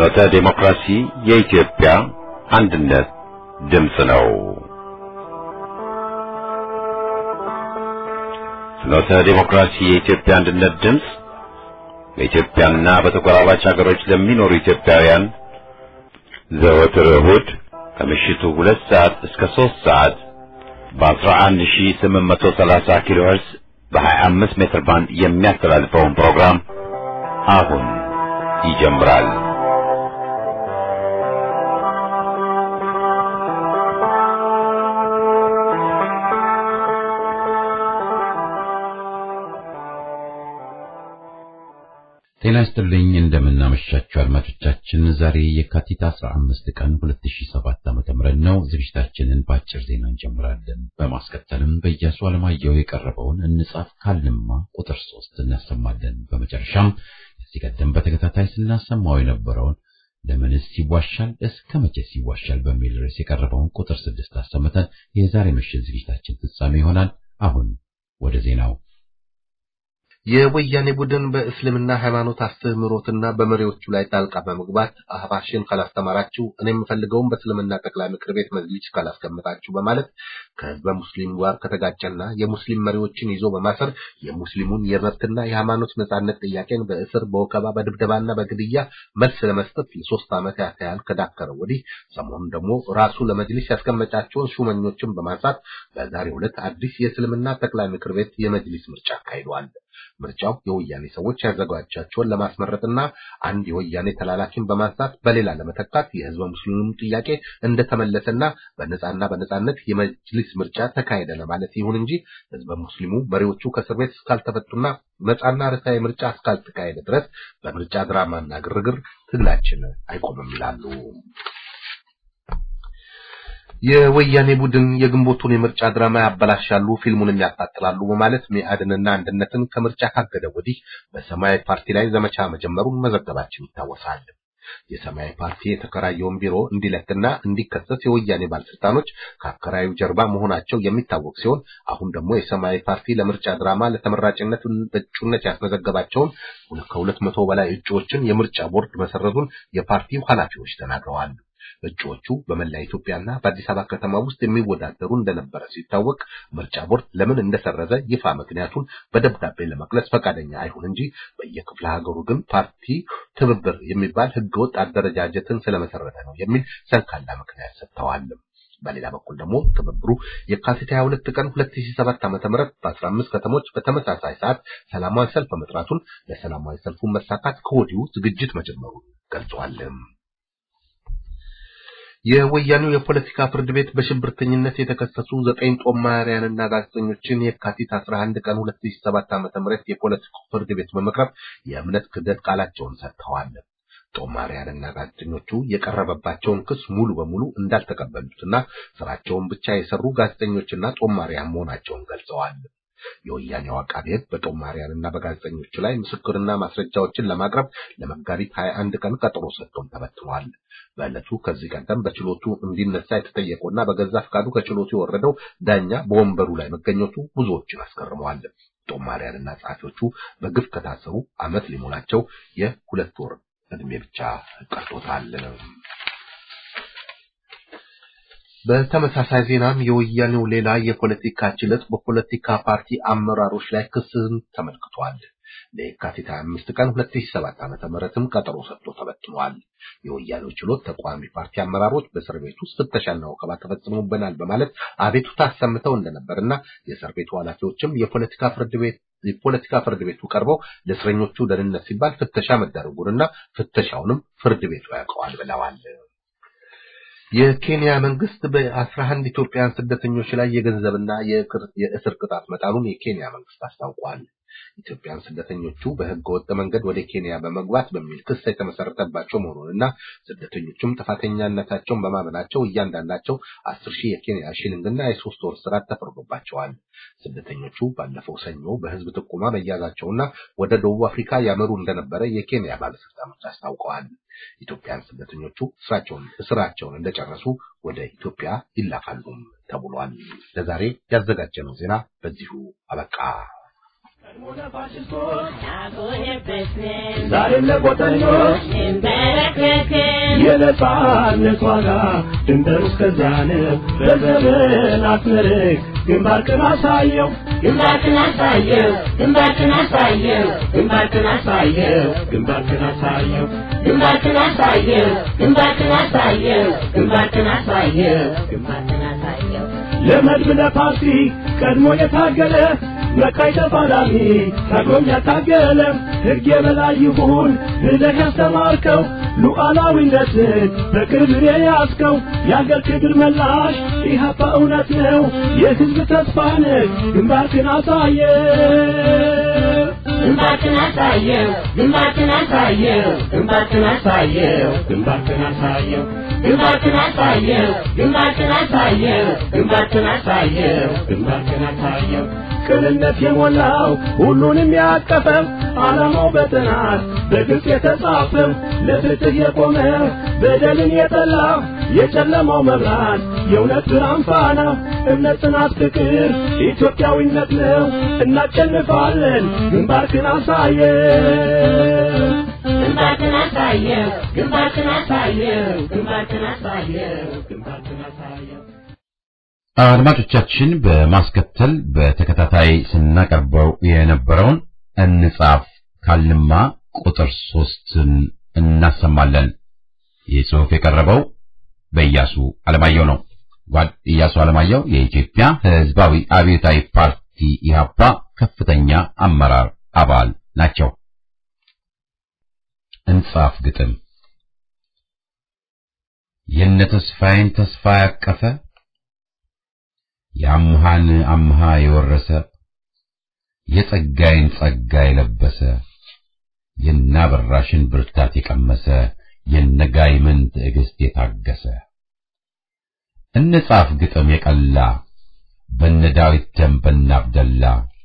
ፍኖተ ዴሞክራሲ የኢትዮጵያ አንድነት ድምፅ ነው። ፍኖተ ዴሞክራሲ የኢትዮጵያ አንድነት ድምፅ በኢትዮጵያና በተጎራባች ሀገሮች ለሚኖሩ ኢትዮጵያውያን ዘወትር እሁድ ከምሽቱ ሁለት ሰዓት እስከ ሦስት ሰዓት በ11830 ኪሎ ሄርዝ በ25 ሜትር ባንድ የሚያስተላልፈውን ፕሮግራም አሁን ይጀምራል። ጤና ይስጥልኝ እንደምናመሻችሁ አድማጮቻችን። ዛሬ የካቲት 15 ቀን 2007 ዓ.ም ነው። ዝግጅታችንን በአጭር ዜና እንጀምራለን። በማስከተልም በኢያሱ አለማየሁ የቀረበውን እንጻፍ ካልንማ ቁጥር 3 እናሰማለን። በመጨረሻም ከዚህ ቀደም በተከታታይ ስናሰማው የነበረውን ለምንስ ይዋሻል እስከ መቼስ ይዋሻል በሚል ርዕስ የቀረበውን ቁጥር 6 አሰምተን የዛሬ ምሽት ዝግጅታችን ፍጻሜ ይሆናል። አሁን ወደ ዜናው የወያኔ ቡድን በእስልምና ሃይማኖት አስተምህሮትና በመሪዎቹ ላይ ጣልቃ በመግባት አህባሽን ካላስተማራችሁ እኔ የምፈልገውን በእስልምና ጠቅላይ ምክር ቤት መዝሊስ ካላስቀምጣችሁ በማለት ከህዝበ ሙስሊም ጋር ከተጋጨና የሙስሊም መሪዎችን ይዞ በማሰር የሙስሊሙን የመብትና የሃይማኖት ነጻነት ጥያቄን በእስር በወከባ በድብደባና በግድያ መልስ ለመስጠት ለሶስት ዓመት ያህል ከዳከረ ወዲህ ሰሞኑን ደግሞ ራሱ ለመጅሊስ ያስቀመጫቸውን ሹመኞችን በማንሳት በዛሬው ዕለት አዲስ የእስልምና ጠቅላይ ምክር ቤት የመጅሊስ ምርጫ አካሂዷል። ምርጫው የወያኔ ሰዎች ያዘጋጃቸውን ለማስመረጥና አንድ የወያኔ ተላላኪን በማንሳት በሌላ ለመተካት የህዝበ ሙስሊሙን ጥያቄ እንደተመለሰና በነጻና በነጻነት የመጅሊስ ምርጫ ተካሄደ ለማለት ይሁን እንጂ ህዝበ ሙስሊሙ መሪዎቹ ከእስር ቤት እስካልተፈቱና ነጻና ርትዓዊ ምርጫ እስካልተካሄደ ድረስ በምርጫ ድራማና ግርግር ትግላችን አይቆምም ይላሉ። የወያኔ ቡድን የግንቦቱን የምርጫ ድራማ ያበላሻሉ፣ ፊልሙንም ያቃጥላሉ በማለት ሚአድንና አንድነትን ከምርጫ ካገደ ወዲህ በሰማያዊ ፓርቲ ላይ ዘመቻ መጀመሩን መዘገባችን ይታወሳል። የሰማያዊ ፓርቲ የተከራየውን ቢሮ እንዲለቅና እንዲከሰስ የወያኔ ባለስልጣኖች ከአከራዩ ጀርባ መሆናቸው የሚታወቅ ሲሆን አሁን ደግሞ የሰማያዊ ፓርቲ ለምርጫ ድራማ ለተመራጭነት እጩነት ያስመዘገባቸውን ከሁለት መቶ በላይ እጩዎችን የምርጫ ቦርድ መሰረዙን የፓርቲው ኃላፊዎች ተናግረዋል። እጩዎቹ በመላ ኢትዮጵያና በአዲስ አበባ ከተማ ውስጥ የሚወዳደሩ እንደነበረ ሲታወቅ ምርጫ ቦርድ ለምን እንደሰረዘ ይፋ ምክንያቱን በደብዳቤ ለመግለጽ ፈቃደኛ አይሁን እንጂ በየክፍለ ሀገሩ ግን ፓርቲ ትብብር የሚባል ህገወጥ አደረጃጀትን ስለመሰረተ ነው የሚል ሰንካላ ምክንያት ሰጥተዋል። በሌላ በኩል ደግሞ ትብብሩ የካቲት 22 ቀን 2007 ዓ.ም በ15 ከተሞች በተመሳሳይ ሰዓት ሰላማዊ ሰልፍ መጥራቱን ለሰላማዊ ሰልፉ መሳካት ከወዲሁ ዝግጅት መጀመሩን ገልጸዋል። የወያኔው የፖለቲካ ፍርድ ቤት በሽብርተኝነት የተከሰሱ ዘጠኝ ጦማሪያንና ጋዜጠኞችን የካቲት 11 ቀን 2007 ዓ.ም የፖለቲካ ፍርድ ቤት በመቅረብ የእምነት ክህደት ቃላቸውን ሰጥተዋል። ጦማሪያንና ጋዜጠኞቹ የቀረበባቸውን ክስ ሙሉ በሙሉ እንዳልተቀበሉትና ስራቸውን ብቻ የሰሩ ጋዜጠኞችና ጦማሪያን መሆናቸውን ገልጸዋል። የወያኔው አቃቤ ሕግ በጦማሪያንና በጋዜጠኞቹ ላይ ምስክርና ማስረጃዎችን ለማቅረብ ለመጋቢት 21 ቀን ቀጠሮ ሰጥቶም ተበትኗል። በዕለቱ ከዚህ ቀደም በችሎቱ እንዲነሳ የተጠየቀውና በገዛ ፍቃዱ ከችሎቱ የወረደው ዳኛ በወንበሩ ላይ መገኘቱ ብዙዎችን አስገርመዋል። ጦማሪያንና ጸሐፊዎቹ በግፍ ከታሰሩ ዓመት ሊሞላቸው የሁለት ወር ዕድሜ ብቻ ቀርቶታል። በተመሳሳይ ዜናም የወያኔው ሌላ የፖለቲካ ችሎት በፖለቲካ ፓርቲ አመራሮች ላይ ክስን ተመልክቷል። ለየካቲት 25 ቀን 2007 ዓ.ም ምረትም ቀጠሮ ሰጥቶ ተበትኗል። የወያኔው ችሎት ተቃዋሚ ፓርቲ አመራሮች በእስር ቤት ውስጥ ፍተሻና ወከባ ተፈጽሞብናል በማለት አቤቱታ አሰምተው እንደነበርና የእስር ቤቱ ኃላፊዎችም የፖለቲካ ፍርድ ቤት የፖለቲካ ፍርድ ቤቱ ቀርበው ለእስረኞቹ ደህንነት ሲባል ፍተሻ መደረጉንና ፍተሻውንም ፍርድ ቤቱ ያውቀዋል ብለዋል። የኬንያ መንግስት በአስራ አንድ ኢትዮጵያውያን ስደተኞች ላይ የገንዘብና የእስር ቅጣት መጣሉን የኬንያ መንግስት አስታውቋል። ኢትዮጵያን ስደተኞቹ በህገ ወጥ መንገድ ወደ ኬንያ በመግባት በሚል ክስ የተመሰረተባቸው መሆኑንና ስደተኞቹም ጥፋተኛነታቸውን በማመናቸው እያንዳንዳቸው አስር ሺህ የኬንያ ሺሊንግና የሶስት ወር እስራት ተፈርዶባቸዋል። ስደተኞቹ ባለፈው ሰኞ በህዝብ ጥቆማ መያዛቸውና ወደ ደቡብ አፍሪካ ያመሩ እንደነበረ የኬንያ ባለስልጣኖች አስታውቀዋል። ኢትዮጵያን ስደተኞቹ ስራቸውን እስራቸውን እንደጨረሱ ወደ ኢትዮጵያ ይላካሉ ተብሏል። ለዛሬ ያዘጋጀነው ዜና በዚሁ አበቃ። ዛሬም ለቆጠኞች የነጻነት ዋጋ ድንበር እስከዚያ ነው። በዘመን አትመርቅ ግንባርክን አሳየው ግንባርክን አሳየው ግንባርክን አሳየው ግንባርክን አሳየው ግንባርክን አሳየው ግንባርክን አሳየው ግንባርክን አሳየው ግንባርክን አሳየው ግንባርክን አሳየው ለመድብ ለፓርቲ ቀድሞ የታገለ መቃይ ተፋላሚ ታግሎም ያታገለ ሕግ የበላይ ይሁን ብለህ ያስተማርከው ሉዓላዊነትን በቅርብ የያዝከው የአገር ክብር መላሽ ኢህአፓ እውነት ነው የሕዝብ ተስፋ ነህ ግንባርክን አሳየ ግንባርክን አሳየው ግንባርክን አሳየው ግንባርክን አሳየው ግንባርክን አሳየው ግንባርክን አሳየው ግንባርክን አሳየው ግንባርክን አሳየው ግንባርክን አሳየው ቅንነት የሞላው ሁሉንም ያቀፈው ዓላማው በጥናት በግልጽ የተጻፈው ለፍትህ የቆመ በደልን የጠላ የጨለማው መብራት የእውነት ብርሃን ፋና እምነት፣ ጽናት፣ ፍቅር ኢትዮጵያዊነት ነው። እናሸንፋለን። ግንባርክን አሳየው ግንባርክን አሳየው ግንባርክን አሳየው ግንባርክን አሳየው ግንባርክን አሳየው አድማጮቻችን በማስከተል በተከታታይ ስናቀርበው የነበረውን እንጻፍ ካልንማ ቁጥር ሶስትን እናሰማለን። ይህ ጽሑፍ የቀረበው በኢያሱ አለማየሁ ነው። ጓድ ኢያሱ አለማየሁ የኢትዮጵያ ሕዝባዊ አብዮታዊ ፓርቲ ኢህአፓ ከፍተኛ አመራር አባል ናቸው። እንጻፍ ግጥም የነ ተስፋዬን ተስፋ ያቀፈ የአምሃን አምሃ የወረሰ የጸጋይን ጸጋ የለበሰ የናበራሽን ብርታት የቀመሰ የነጋይምን ትዕግስት የታገሰ እንጻፍ ግጥም የቀላ በነ ዳዊት ደም በነ አብደላ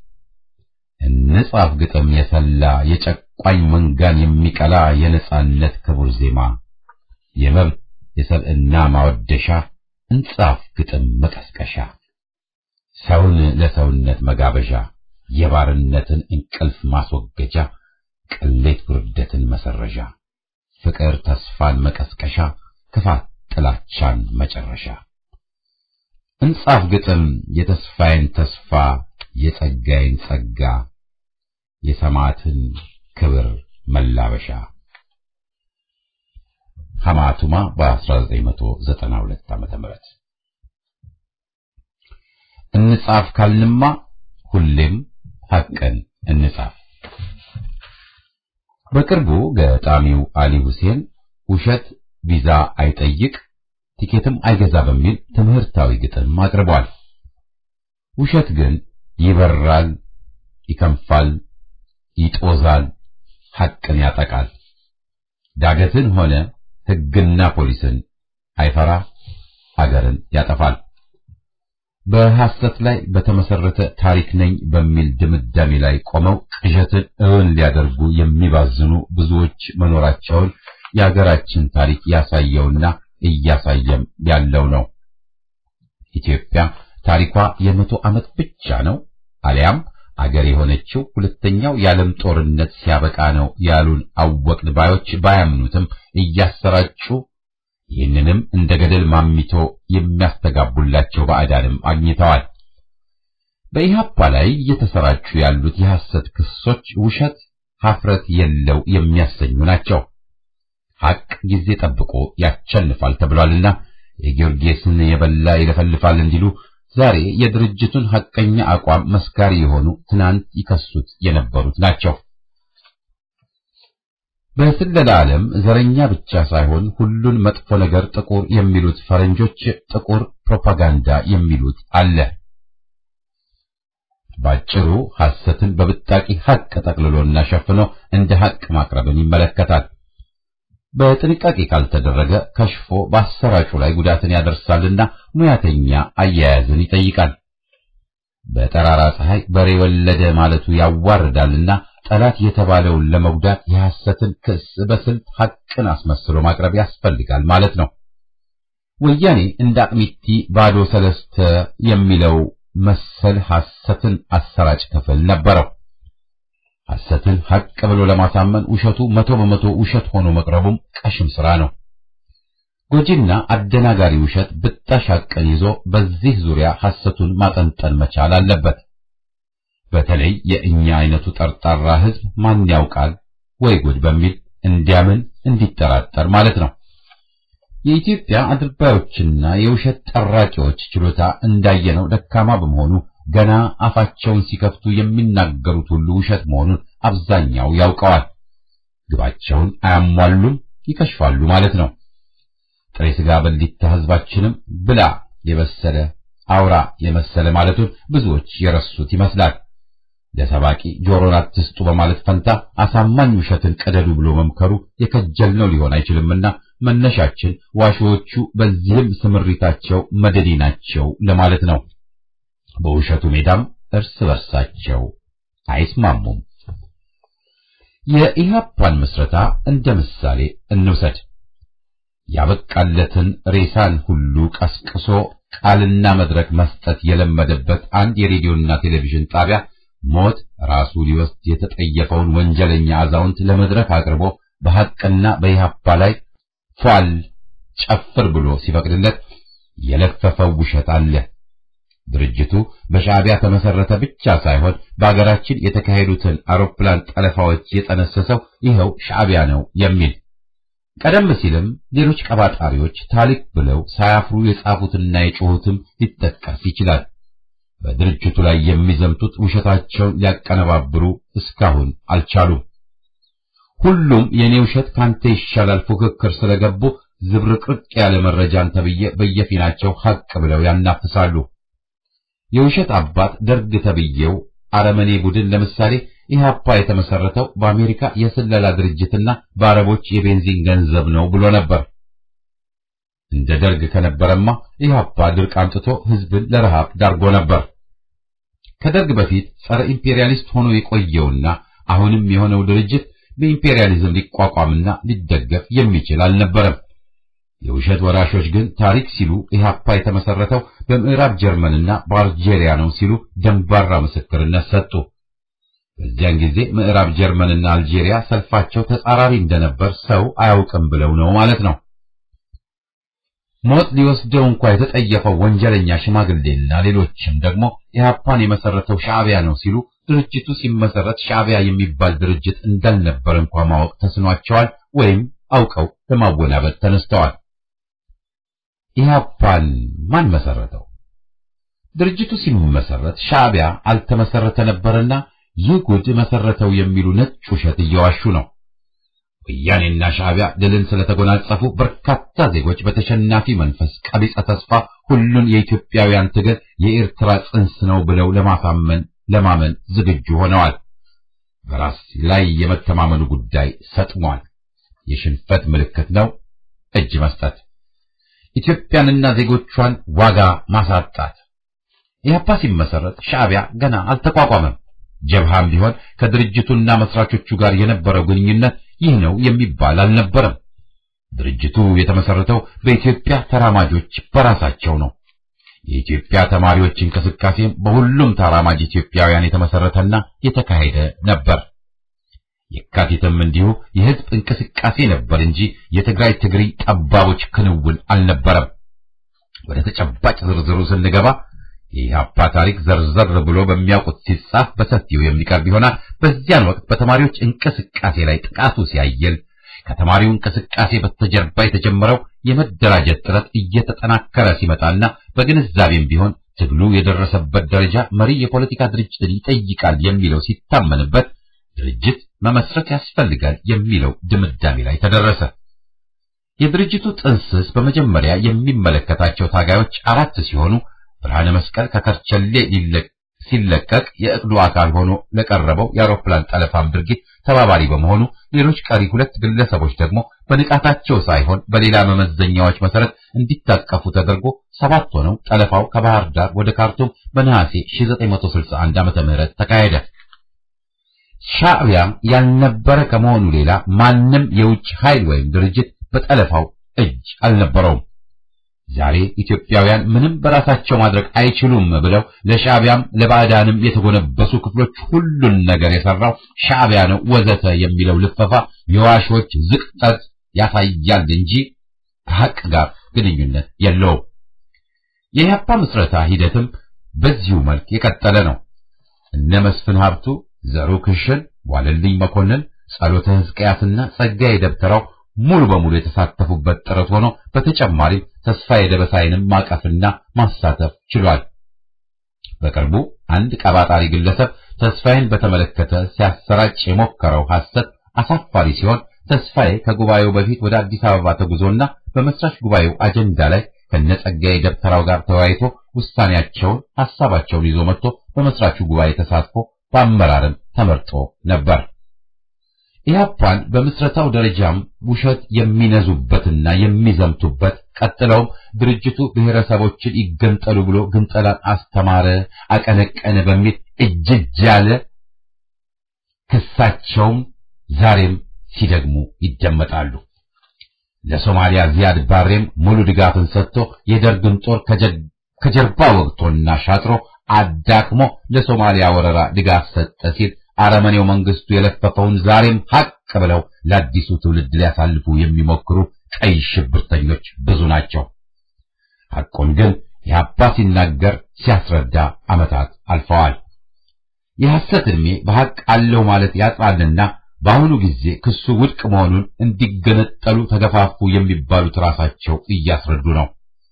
እንጻፍ ግጥም የሰላ የጨቋኝ መንጋን የሚቀላ የነጻነት ክቡር ዜማ የመብት የሰብዕና ማወደሻ እንጻፍ ግጥም መቀስቀሻ ሰውን ለሰውነት መጋበዣ የባርነትን እንቅልፍ ማስወገጃ ቅሌት ውርደትን መሰረዣ ፍቅር ተስፋን መቀስቀሻ ክፋት ጥላቻን መጨረሻ እንጻፍ ግጥም የተስፋዬን ተስፋ የጸጋዬን ጸጋ የሰማዕትን ክብር መላበሻ ሐማቱማ በ1992 ዓመተ ምህረት እንጻፍ ካልንማ ሁሌም ሐቅን እንጻፍ። በቅርቡ ገጣሚው አሊ ሁሴን ውሸት ቪዛ አይጠይቅ ቲኬትም አይገዛ በሚል ትምህርታዊ ግጥም አቅርቧል። ውሸት ግን ይበራል፣ ይከንፋል፣ ይጦዛል፣ ሐቅን ያጠቃል። ዳገትን ሆነ ሕግና ፖሊስን አይፈራ፣ አገርን ያጠፋል። በሐሰት ላይ በተመሰረተ ታሪክ ነኝ በሚል ድምዳሜ ላይ ቆመው ቅዠትን እውን ሊያደርጉ የሚባዝኑ ብዙዎች መኖራቸውን የሀገራችን ታሪክ ያሳየውና እያሳየም ያለው ነው። ኢትዮጵያ ታሪኳ የመቶ ዓመት ብቻ ነው አሊያም አገር የሆነችው ሁለተኛው የዓለም ጦርነት ሲያበቃ ነው ያሉን አወቅን ባዮች ባያምኑትም እያሰራጩ ይህንንም እንደ ገደል ማሚቶ የሚያስተጋቡላቸው ባዕዳንም አግኝተዋል። በኢህአፓ ላይ እየተሰራጩ ያሉት የሐሰት ክሶች ውሸት፣ ሐፍረት የለው የሚያሰኙ ናቸው። ሐቅ ጊዜ ጠብቆ ያቸንፋል ተብሏልና የጊዮርጊስን የበላ ይለፈልፋል እንዲሉ ዛሬ የድርጅቱን ሐቀኛ አቋም መስካሪ የሆኑ ትናንት ይከሱት የነበሩት ናቸው። በስለላ ዓለም ዘረኛ ብቻ ሳይሆን ሁሉን መጥፎ ነገር ጥቁር የሚሉት ፈረንጆች ጥቁር ፕሮፓጋንዳ የሚሉት አለ። ባጭሩ ሐሰትን በብጣቂ ሐቅ ጠቅልሎና ሸፍኖ እንደ ሐቅ ማቅረብን ይመለከታል። በጥንቃቄ ካልተደረገ ከሽፎ በአሰራጩ ላይ ጉዳትን ያደርሳልና ሙያተኛ አያያዝን ይጠይቃል። በጠራራ ፀሐይ በሬ ወለደ ማለቱ ያዋርዳልና ጠላት የተባለውን ለመጉዳት የሐሰትን ክስ በስልት ሐቅን አስመስሎ ማቅረብ ያስፈልጋል ማለት ነው። ወያኔ እንደ አቅሚቲ ባዶ ሰለስተ የሚለው መሰል ሐሰትን አሰራጭ ክፍል ነበረው። ሐሰትን ሐቅ ብሎ ለማሳመን ውሸቱ መቶ በመቶ ውሸት ሆኖ መቅረቡም ቀሽም ሥራ ነው። ጎጂና አደናጋሪ ውሸት ብጣሽ ሐቅን ይዞ በዚህ ዙሪያ ሐሰቱን ማጠንጠን መቻል አለበት። በተለይ የእኛ አይነቱ ጠርጣራ ሕዝብ ማን ያውቃል ወይ ጉድ በሚል እንዲያምን እንዲጠራጠር ማለት ነው። የኢትዮጵያ አድርባዮችና የውሸት ጠራቂዎች ችሎታ እንዳየነው ደካማ በመሆኑ ገና አፋቸውን ሲከፍቱ የሚናገሩት ሁሉ ውሸት መሆኑን አብዛኛው ያውቀዋል። ግባቸውን አያሟሉም፣ ይከሽፋሉ ማለት ነው። ጥሬ ሥጋ በሊታ ሕዝባችንም ብላ የበሰለ አውራ የመሰለ ማለቱን ብዙዎች የረሱት ይመስላል። ለሰባቂ ጆሮን አትስጡ በማለት ፈንታ አሳማኝ ውሸትን ቀደዱ ብሎ መምከሩ የከጀልነው ሊሆን አይችልምና መነሻችን ዋሾዎቹ በዚህም ስምሪታቸው መደዲ ናቸው ለማለት ነው። በውሸቱ ሜዳም እርስ በርሳቸው አይስማሙም። የኢህአፓን ምስረታ እንደ ምሳሌ እንውሰድ። ያበቃለትን ሬሳን ሁሉ ቀስቅሶ ቃልና መድረክ መስጠት የለመደበት አንድ የሬዲዮና ቴሌቪዥን ጣቢያ ሞት ራሱ ሊወስድ የተጠየፈውን ወንጀለኛ አዛውንት ለመድረክ አቅርቦ በሐቅና በኢህአፓ ላይ ፏል ጨፍር ብሎ ሲፈቅድለት የለፈፈው ውሸት አለ። ድርጅቱ በሻዕቢያ ተመሰረተ ብቻ ሳይሆን በአገራችን የተካሄዱትን አውሮፕላን ጠለፋዎች የጠነሰሰው ይኸው ሻዕቢያ ነው የሚል ቀደም ሲልም ሌሎች ቀባጣሪዎች ታሪክ ብለው ሳያፍሩ የጻፉትና የጮሁትም ሊጠቀስ ይችላል። በድርጅቱ ላይ የሚዘምቱት ውሸታቸውን ሊያቀነባብሩ እስካሁን አልቻሉም። ሁሉም የኔ ውሸት ካንተ ይሻላል ፉክክር ስለገቡ ዝብርቅርቅ ያለ መረጃን ተብዬ በየፊናቸው ሐቅ ብለው ያናፍሳሉ። የውሸት አባት ደርግ ተብዬው አረመኔ ቡድን ለምሳሌ ኢህአፓ የተመሰረተው በአሜሪካ የስለላ ድርጅትና በአረቦች የቤንዚን ገንዘብ ነው ብሎ ነበር። እንደ ደርግ ከነበረማ ኢህአፓ ድርቅ አምጥቶ ህዝብን ለረሃብ ዳርጎ ነበር። ከደርግ በፊት ጸረ ኢምፔሪያሊስት ሆኖ የቆየውና አሁንም የሆነው ድርጅት በኢምፔሪያሊዝም ሊቋቋምና ሊደገፍ የሚችል አልነበረም። የውሸት ወራሾች ግን ታሪክ ሲሉ ኢህአፓ የተመሰረተው በምዕራብ ጀርመንና በአልጄሪያ ነው ሲሉ ደንባራ ምስክርነት ሰጡ። በዚያን ጊዜ ምዕራብ ጀርመንና አልጄሪያ ሰልፋቸው ተጻራሪ እንደነበር ሰው አያውቅም ብለው ነው ማለት ነው። ሞት ሊወስደው እንኳ የተጠየፈው ወንጀለኛ ሽማግሌና ሌሎችም ደግሞ ኢህአፓን የመሰረተው ሻዕቢያ ነው ሲሉ ድርጅቱ ሲመሰረት ሻዕቢያ የሚባል ድርጅት እንዳልነበር እንኳ ማወቅ ተስኗቸዋል ወይም አውቀው ለማወናበድ ተነስተዋል። ኢህአፓን ማን መሰረተው? ድርጅቱ ሲመሰረት ሻዕቢያ አልተመሰረተ ነበርና ይህ ጉድ መሰረተው የሚሉ ነጭ ውሸት እየዋሹ ነው። ወያኔና ሻዕቢያ ድልን ስለተጎናጸፉ በርካታ ዜጎች በተሸናፊ መንፈስ ቀቢጸ ተስፋ ሁሉን የኢትዮጵያውያን ትግል የኤርትራ ጽንስ ነው ብለው ለማሳመን ለማመን ዝግጁ ሆነዋል። በራስ ላይ የመተማመኑ ጉዳይ ሰጥሟል። የሽንፈት ምልክት ነው እጅ መስጠት፣ ኢትዮጵያንና ዜጎቿን ዋጋ ማሳጣት። ኢህአፓ ሲመሰረት ሻዕቢያ ገና አልተቋቋመም። ጀብሃም ቢሆን ከድርጅቱና መስራቾቹ ጋር የነበረው ግንኙነት ይህ ነው የሚባል አልነበረም። ድርጅቱ የተመሰረተው በኢትዮጵያ ተራማጆች በራሳቸው ነው። የኢትዮጵያ ተማሪዎች እንቅስቃሴም በሁሉም ተራማጅ ኢትዮጵያውያን የተመሰረተና የተካሄደ ነበር። የካቲትም እንዲሁ የህዝብ እንቅስቃሴ ነበር እንጂ የትግራይ ትግሪ ጠባቦች ክንውን አልነበረም። ወደ ተጨባጭ ዝርዝሩ ስንገባ የኢህአፓ ታሪክ ዘርዘር ብሎ በሚያውቁት ሲጻፍ በሰፊው የሚቀርብ ይሆናል። በዚያን ወቅት በተማሪዎች እንቅስቃሴ ላይ ጥቃቱ ሲያየል ከተማሪው እንቅስቃሴ በስተጀርባ የተጀመረው የመደራጀት ጥረት እየተጠናከረ ሲመጣና በግንዛቤም ቢሆን ትግሉ የደረሰበት ደረጃ መሪ የፖለቲካ ድርጅትን ይጠይቃል የሚለው ሲታመንበት ድርጅት መመስረት ያስፈልጋል የሚለው ድምዳሜ ላይ ተደረሰ። የድርጅቱ ጥንስስ በመጀመሪያ የሚመለከታቸው ታጋዮች አራት ሲሆኑ ብርሃነ መስቀል ከከርቸሌ ሲለቀቅ የእቅዱ አካል ሆኖ ለቀረበው የአውሮፕላን ጠለፋም ድርጊት ተባባሪ በመሆኑ ሌሎች ቀሪ ሁለት ግለሰቦች ደግሞ በንቃታቸው ሳይሆን በሌላ መመዘኛዎች መሰረት እንዲታቀፉ ተደርጎ ሰባት ሆነው ጠለፋው ከባህር ዳር ወደ ካርቱም በነሐሴ 1961 ዓመተ ምህረት ተካሄደ። ሻዕቢያ ያልነበረ ከመሆኑ ሌላ ማንም የውጭ ኃይል ወይም ድርጅት በጠለፋው እጅ አልነበረውም። ዛሬ ኢትዮጵያውያን ምንም በራሳቸው ማድረግ አይችሉም ብለው ለሻዕቢያም ለባዕዳንም የተጎነበሱ ክፍሎች ሁሉን ነገር የሰራው ሻዕቢያ ነው ወዘተ የሚለው ልፈፋ የዋሾች ዝቅጠት ያሳያል እንጂ ከሐቅ ጋር ግንኙነት የለውም። የኢህአፓ ምስረታ ሂደትም በዚሁ መልክ የቀጠለ ነው። እነ መስፍን ሀብቱ፣ ዘሩ ክሽን፣ ዋለልኝ መኮንን፣ ጸሎተ ሕዝቅያስና ጸጋዬ ደብተራው ሙሉ በሙሉ የተሳተፉበት ጥረት ሆኖ በተጨማሪም ተስፋዬ ደበሳይንም ማቀፍና ማሳተፍ ችሏል። በቅርቡ አንድ ቀባጣሪ ግለሰብ ተስፋዬን በተመለከተ ሲያሰራጭ የሞከረው ሐሰት አሳፋሪ ሲሆን ተስፋዬ ከጉባኤው በፊት ወደ አዲስ አበባ ተጉዞና በመስራች ጉባኤው አጀንዳ ላይ ከነጸጋዬ ደብተራው ጋር ተወያይቶ ውሳኔያቸውን ሐሳባቸውን ይዞ መጥቶ በመስራቹ ጉባኤ ተሳትፎ በአመራርም ተመርጦ ነበር። ኢህአፓን በምስረታው ደረጃም ውሸት የሚነዙበትና የሚዘምቱበት ቀጥለውም ድርጅቱ ብሔረሰቦችን ይገንጠሉ ብሎ ግንጠላን አስተማረ፣ አቀነቀነ በሚል እጅጅ ያለ ክሳቸውም ዛሬም ሲደግሙ ይደመጣሉ። ለሶማሊያ ዚያድ ባሬም ሙሉ ድጋፍን ሰጥቶ የደርግን ጦር ከጀርባ ወግቶና ሻጥሮ አዳክሞ ለሶማሊያ ወረራ ድጋፍ ሰጠ ሲል አረመኔው መንግስቱ የለፈፈውን ዛሬም ሀቅ ብለው ለአዲሱ ትውልድ ሊያሳልፉ የሚሞክሩ ቀይ ሽብርተኞች ብዙ ናቸው። ሐቁን ግን የአባ ሲናገር ሲያስረዳ ዓመታት አልፈዋል። የሐሰት ዕድሜ በሐቅ አለው ማለት ያጥራልና በአሁኑ ጊዜ ክሱ ውድቅ መሆኑን እንዲገነጠሉ ተገፋፉ የሚባሉት ራሳቸው እያስረዱ ነው።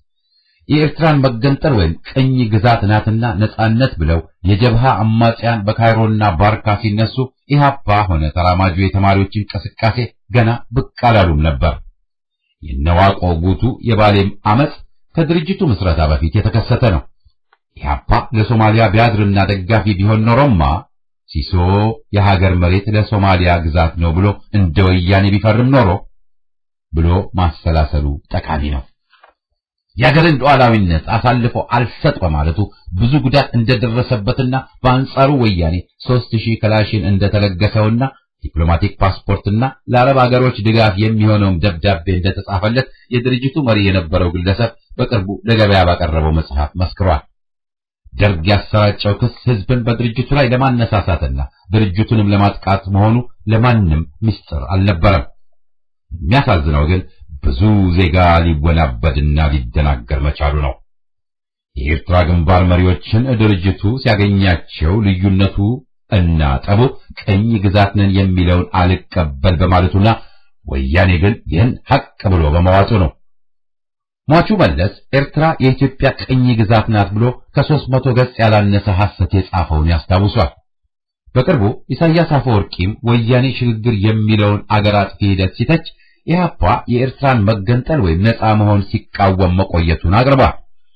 የኤርትራን መገንጠል ወይም ቅኝ ግዛት ናትና ነጻነት ብለው የጀብሃ አማጽያን በካይሮና ባርካ ሲነሱ ኢህአፓ ሆነ ተራማጁ የተማሪዎች እንቅስቃሴ ገና ብቅ አላሉም ነበር። የነዋቆ ጉቱ የባሌም አመፅ ከድርጅቱ ምስረታ በፊት የተከሰተ ነው። ኢህአፓ ለሶማሊያ ቢያድርና ደጋፊ ቢሆን ኖሮማ ሲሶ የሀገር መሬት ለሶማሊያ ግዛት ነው ብሎ እንደ ወያኔ ቢፈርም ኖሮ ብሎ ማሰላሰሉ ጠቃሚ ነው። የሀገርን ሉዓላዊነት አሳልፎ አልሰጥ በማለቱ ብዙ ጉዳት እንደደረሰበትና በአንጻሩ ወያኔ ሦስት ሺህ ክላሽን እንደተለገሰውና ዲፕሎማቲክ ፓስፖርትና ለአረብ ሀገሮች ድጋፍ የሚሆነውም ደብዳቤ እንደተጻፈለት የድርጅቱ መሪ የነበረው ግለሰብ በቅርቡ ለገበያ ባቀረበው መጽሐፍ መስክሯል። ደርግ ያሰራጨው ክስ ሕዝብን በድርጅቱ ላይ ለማነሳሳትና ድርጅቱንም ለማጥቃት መሆኑ ለማንም ምስጢር አልነበረም። የሚያሳዝነው ግን ብዙ ዜጋ ሊወናበድና ሊደናገር መቻሉ ነው። የኤርትራ ግንባር መሪዎችን ድርጅቱ ሲያገኛቸው ልዩነቱ እና ጠቡ ቅኝ ግዛት ነን የሚለውን አልቀበል በማለቱና ወያኔ ግን ይህን ሐቅ ብሎ በመዋጡ ነው። ሟቹ መለስ ኤርትራ የኢትዮጵያ ቅኝ ግዛት ናት ብሎ ከሦስት መቶ ገጽ ያላነሰ ሐሰት የጻፈውን ያስታውሷል። በቅርቡ ኢሳያስ አፈወርቂም ወያኔ ሽግግር የሚለውን አገር አጥፊ ሂደት ሲተች ኢህአፓ የኤርትራን መገንጠል ወይም ነፃ መሆን ሲቃወም መቆየቱን አቅርቧል።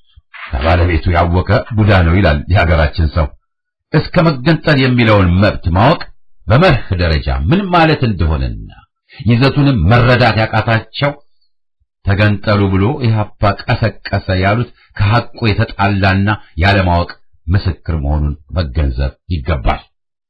ከባለቤቱ ያወቀ ቡዳ ነው ይላል የሀገራችን ሰው። እስከ መገንጠል የሚለውን መብት ማወቅ በመርህ ደረጃ ምን ማለት እንደሆነና ይዘቱንም መረዳት ያቃታቸው ተገንጠሉ ብሎ ኢህአፓ ቀሰቀሰ ያሉት ከሐቁ የተጣላና ያለማወቅ ምስክር መሆኑን መገንዘብ ይገባል።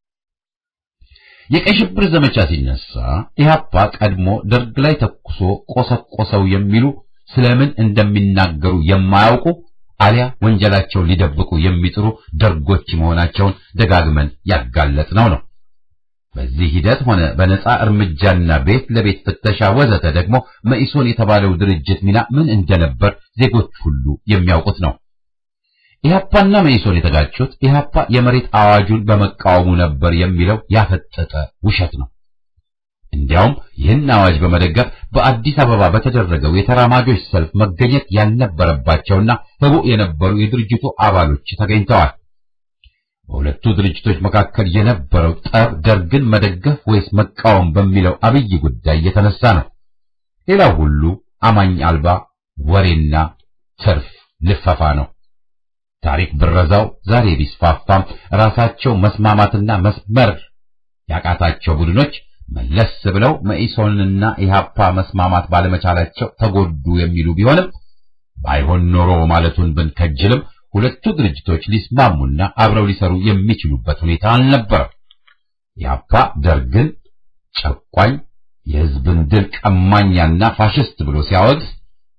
የቀይ ሽብር ዘመቻ ሲነሳ ኢህአፓ ቀድሞ ደርግ ላይ ተኩሶ ቆሰቆሰው የሚሉ ስለምን እንደሚናገሩ የማያውቁ አሊያ ወንጀላቸውን ሊደብቁ የሚጥሩ ደርጎች መሆናቸውን ደጋግመን ያጋለጥነው ነው። በዚህ ሂደት ሆነ በነፃ እርምጃና ቤት ለቤት ፍተሻ ወዘተ ደግሞ መኢሶን የተባለው ድርጅት ሚና ምን እንደነበር ዜጎች ሁሉ የሚያውቁት ነው። ኢህአፓና መኢሶን የተጋጩት ኢህአፓ የመሬት አዋጁን በመቃወሙ ነበር የሚለው ያፈጠጠ ውሸት ነው። እንዲያውም ይህን አዋጅ በመደገፍ በአዲስ አበባ በተደረገው የተራማጆች ሰልፍ መገኘት ያልነበረባቸውና ህቡዕ የነበሩ የድርጅቱ አባሎች ተገኝተዋል። በሁለቱ ድርጅቶች መካከል የነበረው ጠብ ደርግን መደገፍ ወይስ መቃወም በሚለው አብይ ጉዳይ የተነሳ ነው። ሌላው ሁሉ አማኝ አልባ ወሬና ትርፍ ልፈፋ ነው። ታሪክ ብረዛው ዛሬ ቢስፋፋም ራሳቸው መስማማትና መስመር ያቃታቸው ቡድኖች መለስ ብለው መኢሶንና ኢህአፓ መስማማት ባለመቻላቸው ተጎዱ የሚሉ ቢሆንም ባይሆን ኖሮ ማለቱን ብንከጅልም ሁለቱ ድርጅቶች ሊስማሙና አብረው ሊሰሩ የሚችሉበት ሁኔታ አልነበረም። ኢህአፓ ደርግን ጨቋኝ፣ የህዝብን ድል ቀማኛና ፋሽስት ብሎ ሲያወግዝ፣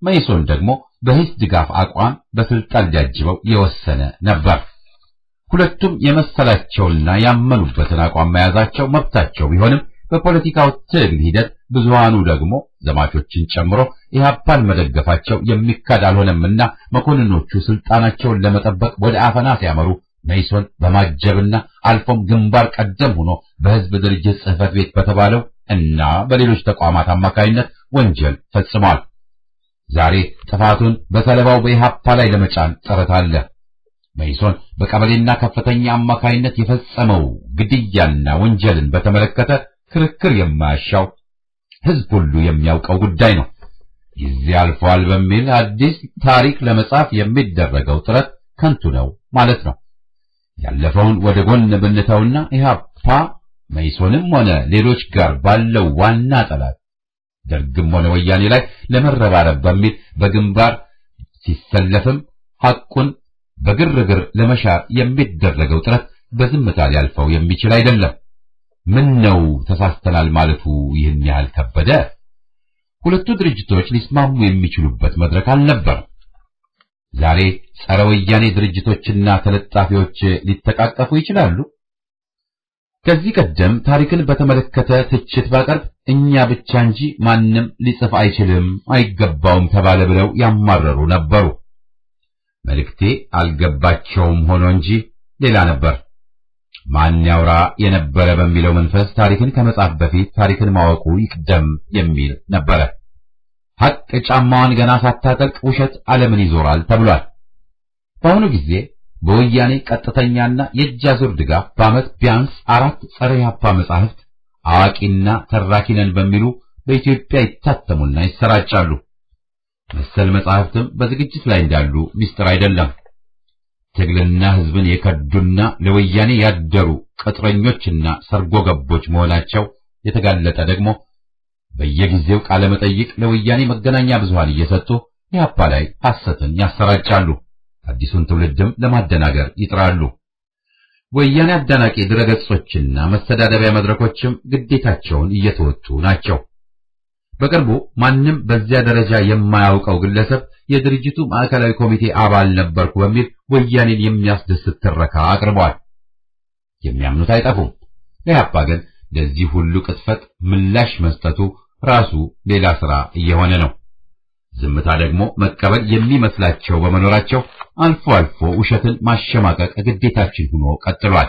መኢሶን ደግሞ በሂስ ድጋፍ አቋም በስልጣን ሊያጅበው የወሰነ ነበር። ሁለቱም የመሰላቸውና ያመኑበትን አቋም መያዛቸው መብታቸው ቢሆንም በፖለቲካው ትግል ሂደት ብዙሃኑ ደግሞ ዘማቾችን ጨምሮ ኢህአፓን መደገፋቸው የሚካድ አልሆነምና መኮንኖቹ ስልጣናቸውን ለመጠበቅ ወደ አፈና ሲያመሩ መኢሶን በማጀብና አልፎም ግንባር ቀደም ሆኖ በህዝብ ድርጅት ጽህፈት ቤት በተባለው እና በሌሎች ተቋማት አማካይነት ወንጀል ፈጽሟል። ዛሬ ጥፋቱን በሰለባው በኢህአፓ ላይ ለመጫን ጥረት አለ። መኢሶን በቀበሌና ከፍተኛ አማካይነት የፈጸመው ግድያና ወንጀልን በተመለከተ ክርክር የማያሻው ህዝብ ሁሉ የሚያውቀው ጉዳይ ነው። ጊዜ አልፏል በሚል አዲስ ታሪክ ለመጻፍ የሚደረገው ጥረት ከንቱ ነው ማለት ነው። ያለፈውን ወደ ጎን ብንተውና ኢህአፓ መኢሶንም ሆነ ሌሎች ጋር ባለው ዋና ጠላት ደርግም ሆነ ወያኔ ላይ ለመረባረብ በሚል በግንባር ሲሰለፍም ሐቁን በግርግር ለመሻር የሚደረገው ጥረት በዝምታ ሊያልፈው የሚችል አይደለም። ምን ነው ተሳስተናል ማለቱ ይህን ያህል ከበደ? ሁለቱ ድርጅቶች ሊስማሙ የሚችሉበት መድረክ አልነበረም። ዛሬ ጸረ ወያኔ ድርጅቶችና ተለጣፊዎች ሊተቃቀፉ ይችላሉ። ከዚህ ቀደም ታሪክን በተመለከተ ትችት ባቀርብ እኛ ብቻ እንጂ ማንም ሊጽፍ አይችልም፣ አይገባውም ተባለ ብለው ያማረሩ ነበሩ። መልእክቴ አልገባቸውም ሆኖ እንጂ ሌላ ነበር። ማን ያውራ የነበረ በሚለው መንፈስ ታሪክን ከመጻፍ በፊት ታሪክን ማወቁ ይቅደም የሚል ነበረ። ሐቅ ጫማዋን ገና ሳታጠልቅ ውሸት ዓለምን ይዞራል ተብሏል። በአሁኑ ጊዜ በወያኔ ቀጥተኛና የእጅ አዙር ድጋፍ በዓመት ቢያንስ አራት ጸረ ኢህአፓ መጻሕፍት አዋቂና ተራኪ ነን በሚሉ በኢትዮጵያ ይታተሙና ይሰራጫሉ። መሰል መጻሕፍትም በዝግጅት ላይ እንዳሉ ሚስጥር አይደለም። ትግልና ሕዝብን የከዱና ለወያኔ ያደሩ ቅጥረኞችና ሰርጎ ገቦች መሆናቸው የተጋለጠ ደግሞ በየጊዜው ቃለ መጠይቅ ለወያኔ መገናኛ ብዙሃን እየሰጡ ኢህአፓ ላይ ሐሰትን ያሰራጫሉ። አዲሱን ትውልድም ለማደናገር ይጥራሉ። ወያኔ አዳናቂ ድረገጾችና መስተዳደቢያ መድረኮችም ግዴታቸውን እየተወጡ ናቸው። በቅርቡ ማንም በዚያ ደረጃ የማያውቀው ግለሰብ የድርጅቱ ማዕከላዊ ኮሚቴ አባል ነበርኩ በሚል ወያኔን የሚያስደስት ትረካ አቅርበዋል። የሚያምኑት አይጠፉም። ለኢህአፓ ግን ለዚህ ሁሉ ቅጥፈት ምላሽ መስጠቱ ራሱ ሌላ ሥራ እየሆነ ነው። ዝምታ ደግሞ መቀበል የሚመስላቸው በመኖራቸው አልፎ አልፎ ውሸትን ማሸማቀቅ ግዴታችን ሆኖ ቀጥሏል።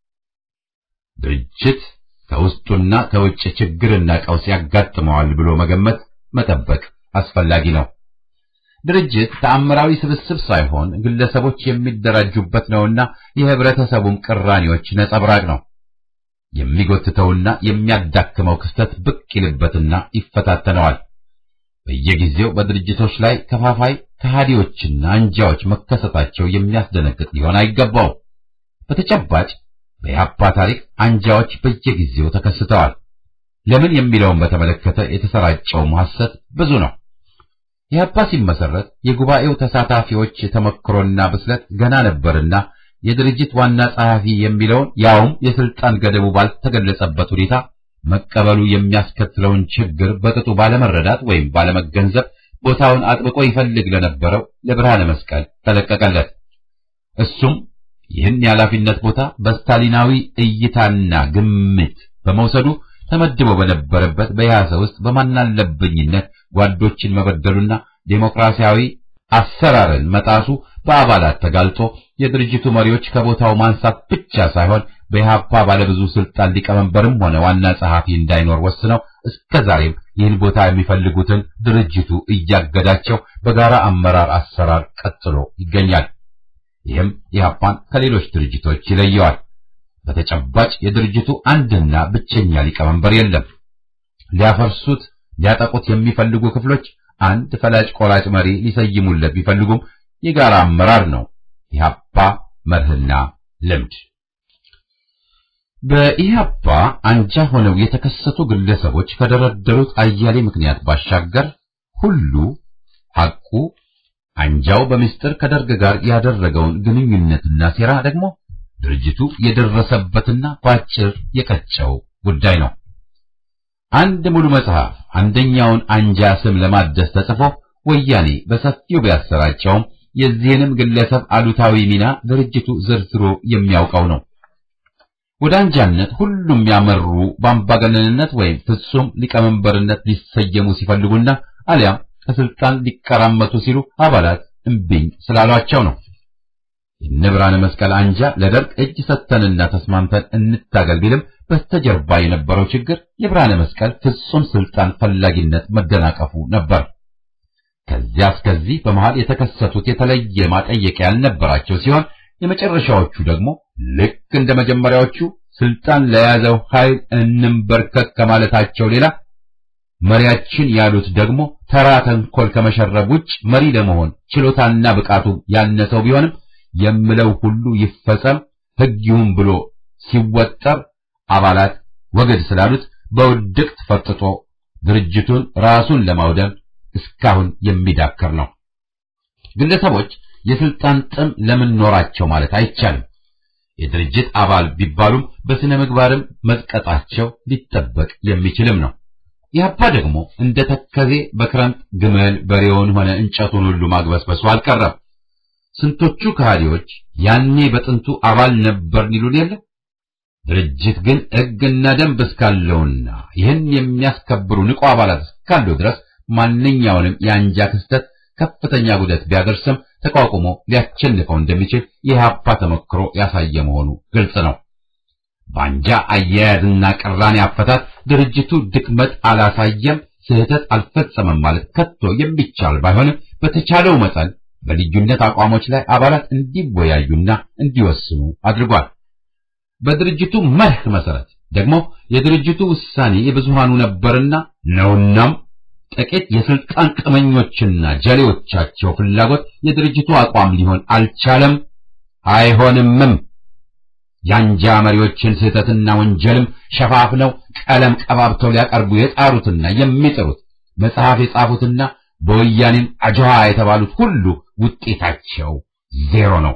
ድርጅት ከውስጡና ከውጭ ችግርና ቀውስ ያጋጥመዋል ብሎ መገመት መጠበቅ አስፈላጊ ነው። ድርጅት ተአምራዊ ስብስብ ሳይሆን ግለሰቦች የሚደራጁበት ነውና የህብረተሰቡም ቅራኔዎች ነጸብራቅ ነው። የሚጎትተውና የሚያዳክመው ክስተት ብቅ ይልበትና ይፈታተነዋል። በየጊዜው በድርጅቶች ላይ ከፋፋይ ከሃዲዎችና አንጃዎች መከሰታቸው የሚያስደነግጥ ሊሆን አይገባው። በተጨባጭ በኢህአፓ ታሪክ አንጃዎች በየጊዜው ተከስተዋል። ለምን የሚለውን በተመለከተ የተሰራጨውም ሐሰት ብዙ ነው። ኢህአፓ ሲመሰረት የጉባኤው ተሳታፊዎች ተመክሮና ብስለት ገና ነበርና የድርጅት ዋና ጸሐፊ የሚለውን ያውም የስልጣን ገደቡ ባልተገለጸበት ሁኔታ መቀበሉ የሚያስከትለውን ችግር በቅጡ ባለመረዳት ወይም ባለመገንዘብ ቦታውን አጥብቆ ይፈልግ ለነበረው ለብርሃነ መስቀል ተለቀቀለት። እሱም ይህን የኃላፊነት ቦታ በስታሊናዊ እይታና ግምት በመውሰዱ ተመድቦ በነበረበት በያሰ ውስጥ በማናለብኝነት ጓዶችን መበደሉና ዴሞክራሲያዊ አሰራርን መጣሱ በአባላት ተጋልጦ የድርጅቱ መሪዎች ከቦታው ማንሳት ብቻ ሳይሆን በኢህአፓ ባለብዙ ስልጣን ሊቀመንበርም ሆነ ዋና ጸሐፊ እንዳይኖር ወስነው እስከ ዛሬም ይህን ቦታ የሚፈልጉትን ድርጅቱ እያገዳቸው በጋራ አመራር አሰራር ቀጥሎ ይገኛል። ይህም ኢህአፓን ከሌሎች ድርጅቶች ይለየዋል። በተጨባጭ የድርጅቱ አንድና ብቸኛ ሊቀመንበር የለም። ሊያፈርሱት ሊያጠቁት የሚፈልጉ ክፍሎች አንድ ፈላጭ ቆራጭ መሪ ሊሰይሙለት ቢፈልጉም የጋራ አመራር ነው ኢህአፓ መርህና ልምድ። በኢህአፓ አንጃ ሆነው የተከሰቱ ግለሰቦች ከደረደሩት አያሌ ምክንያት ባሻገር ሁሉ ሐቁ አንጃው በምስጢር ከደርግ ጋር ያደረገውን ግንኙነትና ሴራ ደግሞ ድርጅቱ የደረሰበትና ባጭር የቀጨው ጉዳይ ነው። አንድ ሙሉ መጽሐፍ አንደኛውን አንጃ ስም ለማደስ ተጽፎ ወያኔ በሰፊው ቢያሰራጨውም የዚህንም ግለሰብ አሉታዊ ሚና ድርጅቱ ዘርዝሮ የሚያውቀው ነው። ወደ አንጃነት ሁሉም ያመሩ በአምባገነንነት ወይም ፍጹም ሊቀመንበርነት ሊሰየሙ ሲፈልጉና አሊያም ከስልጣን ሊቀራመቱ ሲሉ አባላት እምቢኝ ስላሏቸው ነው። የነብራነ መስቀል አንጃ ለደርግ እጅ ሰጥተንና ተስማምተን እንታገል ቢልም በስተጀርባ የነበረው ችግር የብርሃነ መስቀል ፍጹም ስልጣን ፈላጊነት መደናቀፉ ነበር። ከዚያ እስከዚህ በመሃል የተከሰቱት የተለየ ማጠየቂያ ያልነበራቸው ሲሆን የመጨረሻዎቹ ደግሞ ልክ እንደ መጀመሪያዎቹ ስልጣን ለያዘው ኃይል እንንበርከክ ከማለታቸው ሌላ መሪያችን ያሉት ደግሞ ተራ ተንኮል ከመሸረብ ውጭ መሪ ለመሆን ችሎታና ብቃቱ ያነሰው ቢሆንም የምለው ሁሉ ይፈጸም ሕግ ይሁን ብሎ ሲወጠር አባላት ወገድ ስላሉት በውድቅት ፈጥጦ ድርጅቱን ራሱን ለማውደም እስካሁን የሚዳከር ነው። ግለሰቦች የስልጣን ጥም ለምን ኖራቸው ማለት አይቻልም። የድርጅት አባል ቢባሉም በስነ ምግባርም መዝቀጣቸው ሊጠበቅ የሚችልም ነው። ኢህአፓ ደግሞ እንደ ተከዜ በክረምት ግመል በሬውን ሆነ እንጨቱን ሁሉ ማግበስበሱ አልቀረም። ስንቶቹ ከሃዲዎች ያኔ በጥንቱ አባል ነበርን ይሉን የለ። ድርጅት ግን ሕግና ደንብ እስካለውና ይህን የሚያስከብሩ ንቁ አባላት እስካለው ድረስ ማንኛውንም የአንጃ ክስተት ከፍተኛ ጉዳት ቢያደርስም ተቋቁሞ ሊያቸንፈው እንደሚችል የኢህአፓ ተሞክሮ ያሳየ መሆኑ ግልጽ ነው። በአንጃ አያያዝና ቅራኔ አፈታት ድርጅቱ ድክመት አላሳየም፣ ስህተት አልፈጸመም ማለት ከቶ የሚቻል ባይሆንም በተቻለው መጠን በልዩነት አቋሞች ላይ አባላት እንዲወያዩና እንዲወስኑ አድርጓል። በድርጅቱ መርህ መሰረት ደግሞ የድርጅቱ ውሳኔ የብዙሃኑ ነበርና ነውናም ጥቂት የስልጣን ቅመኞችና ጀሌዎቻቸው ፍላጎት የድርጅቱ አቋም ሊሆን አልቻለም፣ አይሆንምም። የአንጃ መሪዎችን ስህተትና ወንጀልም ሸፋፍነው ቀለም ቀባብተው ሊያቀርቡ የጣሩትና የሚጥሩት መጽሐፍ የጻፉትና በወያኔም አጅሃ የተባሉት ሁሉ ውጤታቸው ዜሮ ነው።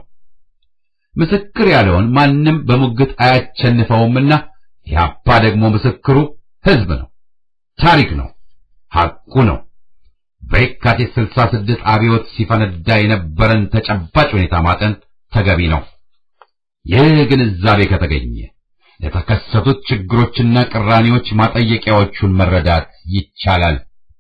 ምስክር ያለውን ማንም በሙግት አያቸንፈውምና ኢህአፓ ደግሞ ምስክሩ ሕዝብ ነው፣ ታሪክ ነው፣ ሐቁ ነው። በየካቲት 66 አብዮት ሲፈነዳ የነበረን ተጨባጭ ሁኔታ ማጠን ተገቢ ነው። ይህ ግንዛቤ ከተገኘ ለተከሰቱት ችግሮችና ቅራኔዎች ማጠየቂያዎቹን መረዳት ይቻላል።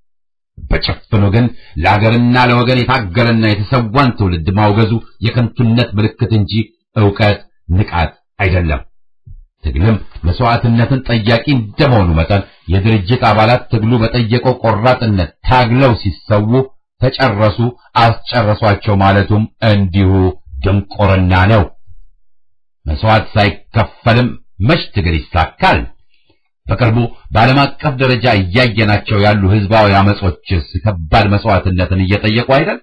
በጭፍኑ ግን ለአገርና ለወገን የታገለና የተሰዋን ትውልድ ማውገዙ የከንቱነት ምልክት እንጂ ዕውቀት፣ ንቃት አይደለም። ትግልም መስዋዕትነትን ጠያቂ እንደመሆኑ መጠን የድርጅት አባላት ትግሉ በጠየቀው ቆራጥነት ታግለው ሲሰዉ ተጨረሱ፣ አስጨረሷቸው ማለቱም እንዲሁ ድንቁርና ነው። መስዋዕት ሳይከፈልም መች ትግል ይሳካል? በቅርቡ በዓለም አቀፍ ደረጃ እያየናቸው ያሉ ህዝባዊ አመጾችስ ከባድ መስዋዕትነትን እየጠየቁ አይደል?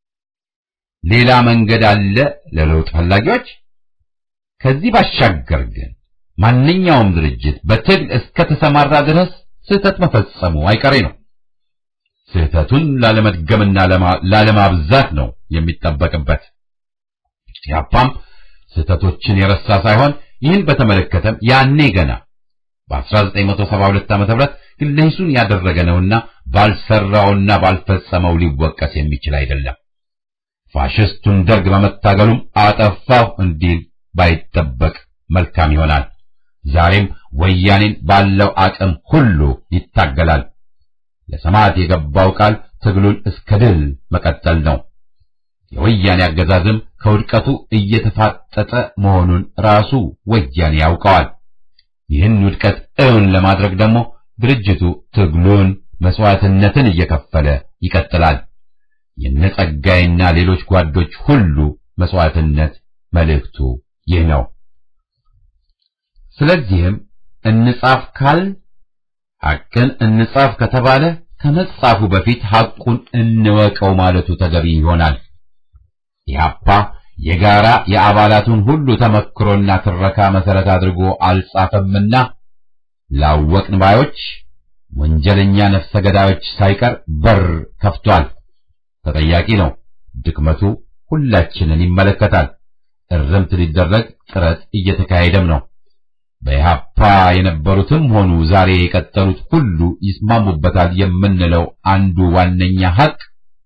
ሌላ መንገድ አለ ለለውጥ ፈላጊዎች። ከዚህ ባሻገር ግን ማንኛውም ድርጅት በትግል እስከ ተሰማራ ድረስ ስህተት መፈጸሙ አይቀሬ ነው። ስህተቱን ላለመድገምና ላለማብዛት ነው የሚጠበቅበት። ያፓም ስህተቶችን የረሳ ሳይሆን ይህን በተመለከተም ያኔ ገና በ1972 ዓ.ም ግለሂሱን ያደረገ ነውና ባልሰራውና ባልፈጸመው ሊወቀስ የሚችል አይደለም። ፋሽስቱን ደርግ በመታገሉም አጠፋው እንዲል ባይጠበቅ መልካም ይሆናል። ዛሬም ወያኔን ባለው አቅም ሁሉ ይታገላል። ለሰማዕት የገባው ቃል ትግሉን እስከ ድል መቀጠል ነው። የወያኔ አገዛዝም ከውድቀቱ እየተፋጠጠ መሆኑን ራሱ ወያኔ ያውቀዋል። ይህን ውድቀት እውን ለማድረግ ደግሞ ድርጅቱ ትግሉን መስዋዕትነትን እየከፈለ ይቀጥላል። የነጸጋይና ሌሎች ጓዶች ሁሉ መስዋዕትነት መልእክቱ ይህ ነው። ስለዚህም እንጻፍ ካል ሐቅን እንጻፍ ከተባለ ከመጻፉ በፊት ሐቁን እንወቀው ማለቱ ተገቢ ይሆናል። ኢህአፓ የጋራ የአባላቱን ሁሉ ተመክሮና ትረካ መሰረት አድርጎ አልጻፈምና ላወቅን ባዮች ወንጀለኛ ነፍሰ ገዳዮች ሳይቀር በር ከፍቷል። ተጠያቂ ነው። ድክመቱ ሁላችንን ይመለከታል። እርምት ሊደረግ ጥረት እየተካሄደም ነው። በኢህአፓ የነበሩትም ሆኑ ዛሬ የቀጠሉት ሁሉ ይስማሙበታል የምንለው አንዱ ዋነኛ ሐቅ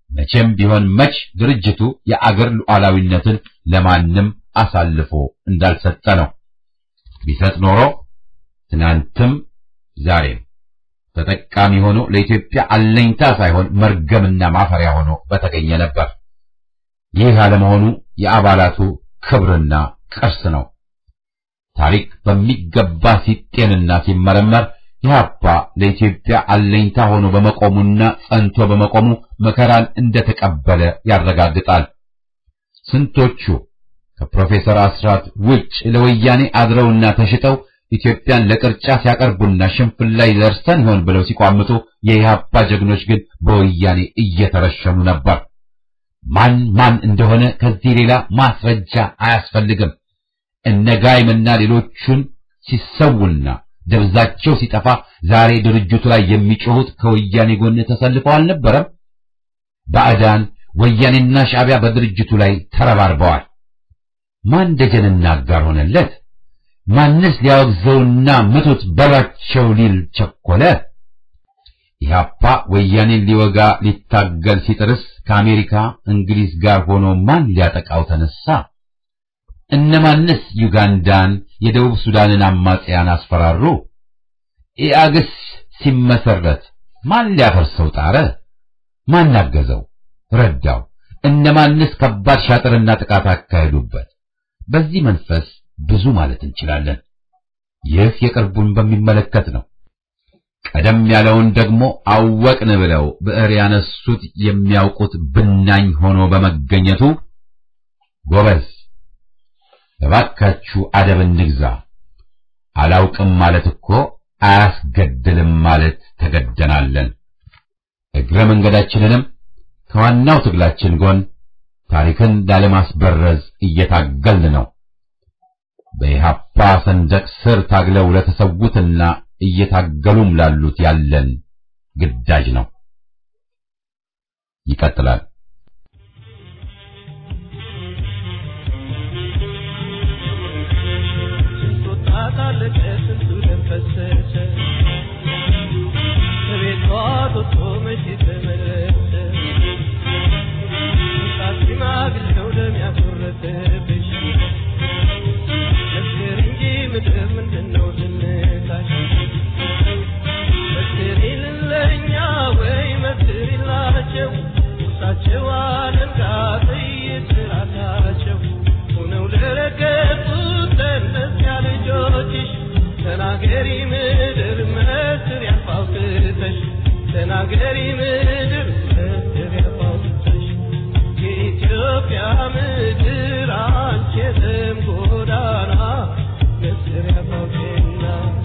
መቼም ቢሆን መች ድርጅቱ የአገር ሉዓላዊነትን ለማንም አሳልፎ እንዳልሰጠ ነው። ቢሰጥ ኖሮ ትናንትም ዛሬም ተጠቃሚ ሆኖ ለኢትዮጵያ አለኝታ ሳይሆን መርገምና ማፈሪያ ሆኖ በተገኘ ነበር። ይህ አለመሆኑ የአባላቱ ክብርና ቅርስ ነው። ታሪክ በሚገባ ሲጤንና ሲመረመር ኢህአፓ ለኢትዮጵያ አለኝታ ሆኖ በመቆሙና ጸንቶ በመቆሙ መከራን እንደተቀበለ ያረጋግጣል። ስንቶቹ ከፕሮፌሰር አስራት ውጭ ለወያኔ አድረውና ተሽጠው ኢትዮጵያን ለቅርጫ ሲያቀርቡና ሽንፍል ላይ ደርሰን ይሆን ብለው ሲቋምጡ የኢህአፓ ጀግኖች ግን በወያኔ እየተረሸኑ ነበር። ማን ማን እንደሆነ ከዚህ ሌላ ማስረጃ አያስፈልግም። እነ ጋይምና ሌሎቹን ሲሰውና ደብዛቸው ሲጠፋ ዛሬ ድርጅቱ ላይ የሚጮሁት ከወያኔ ጎን ተሰልፈው አልነበረም? ባዕዳን ወያኔና ሻዕቢያ በድርጅቱ ላይ ተረባርበዋል። ማን ደጀንና አጋር ሆነለት? ማንስ ሊያወግዘውና ምቱት በላቸው ሊል ቸኮለ? ኢህአፓ ወያኔን ሊወጋ ሊታገል ሲጥርስ ከአሜሪካ እንግሊዝ ጋር ሆኖ ማን ሊያጠቃው ተነሳ? እነማንስ ዩጋንዳን፣ የደቡብ ሱዳንን አማጽያን አስፈራሩ? ኢአግስ ሲመሰረት ማን ሊያፈርሰው ጣረ? ማን አገዘው? ረዳው? እነማንስ ከባድ ሻጥርና ጥቃት አካሄዱበት? በዚህ መንፈስ ብዙ ማለት እንችላለን። ይህ የቅርቡን በሚመለከት ነው። ቀደም ያለውን ደግሞ አወቅን ብለው ብዕር ያነሱት የሚያውቁት ብናኝ ሆኖ በመገኘቱ ጎበዝ እባካችሁ አደብ እንግዛ። አላውቅም ማለት እኮ አያስገድልም ማለት ተገደናለን። እግረ መንገዳችንንም ከዋናው ትግላችን ጎን ታሪክን ላለማስበረዝ እየታገልን ነው። በኢህአፓ ሰንደቅ ስር ታግለው ለተሰዉትና እየታገሉም ላሉት ያለን ግዳጅ ነው። ይቀጥላል። ተናገሪ ምድር መስር ያፋውትተሽ ተናገሪ ምድር መስር ያፋውትተሽ የኢትዮጵያ ምድር አንቺ የደም ጎዳና መስር ያፋውቴና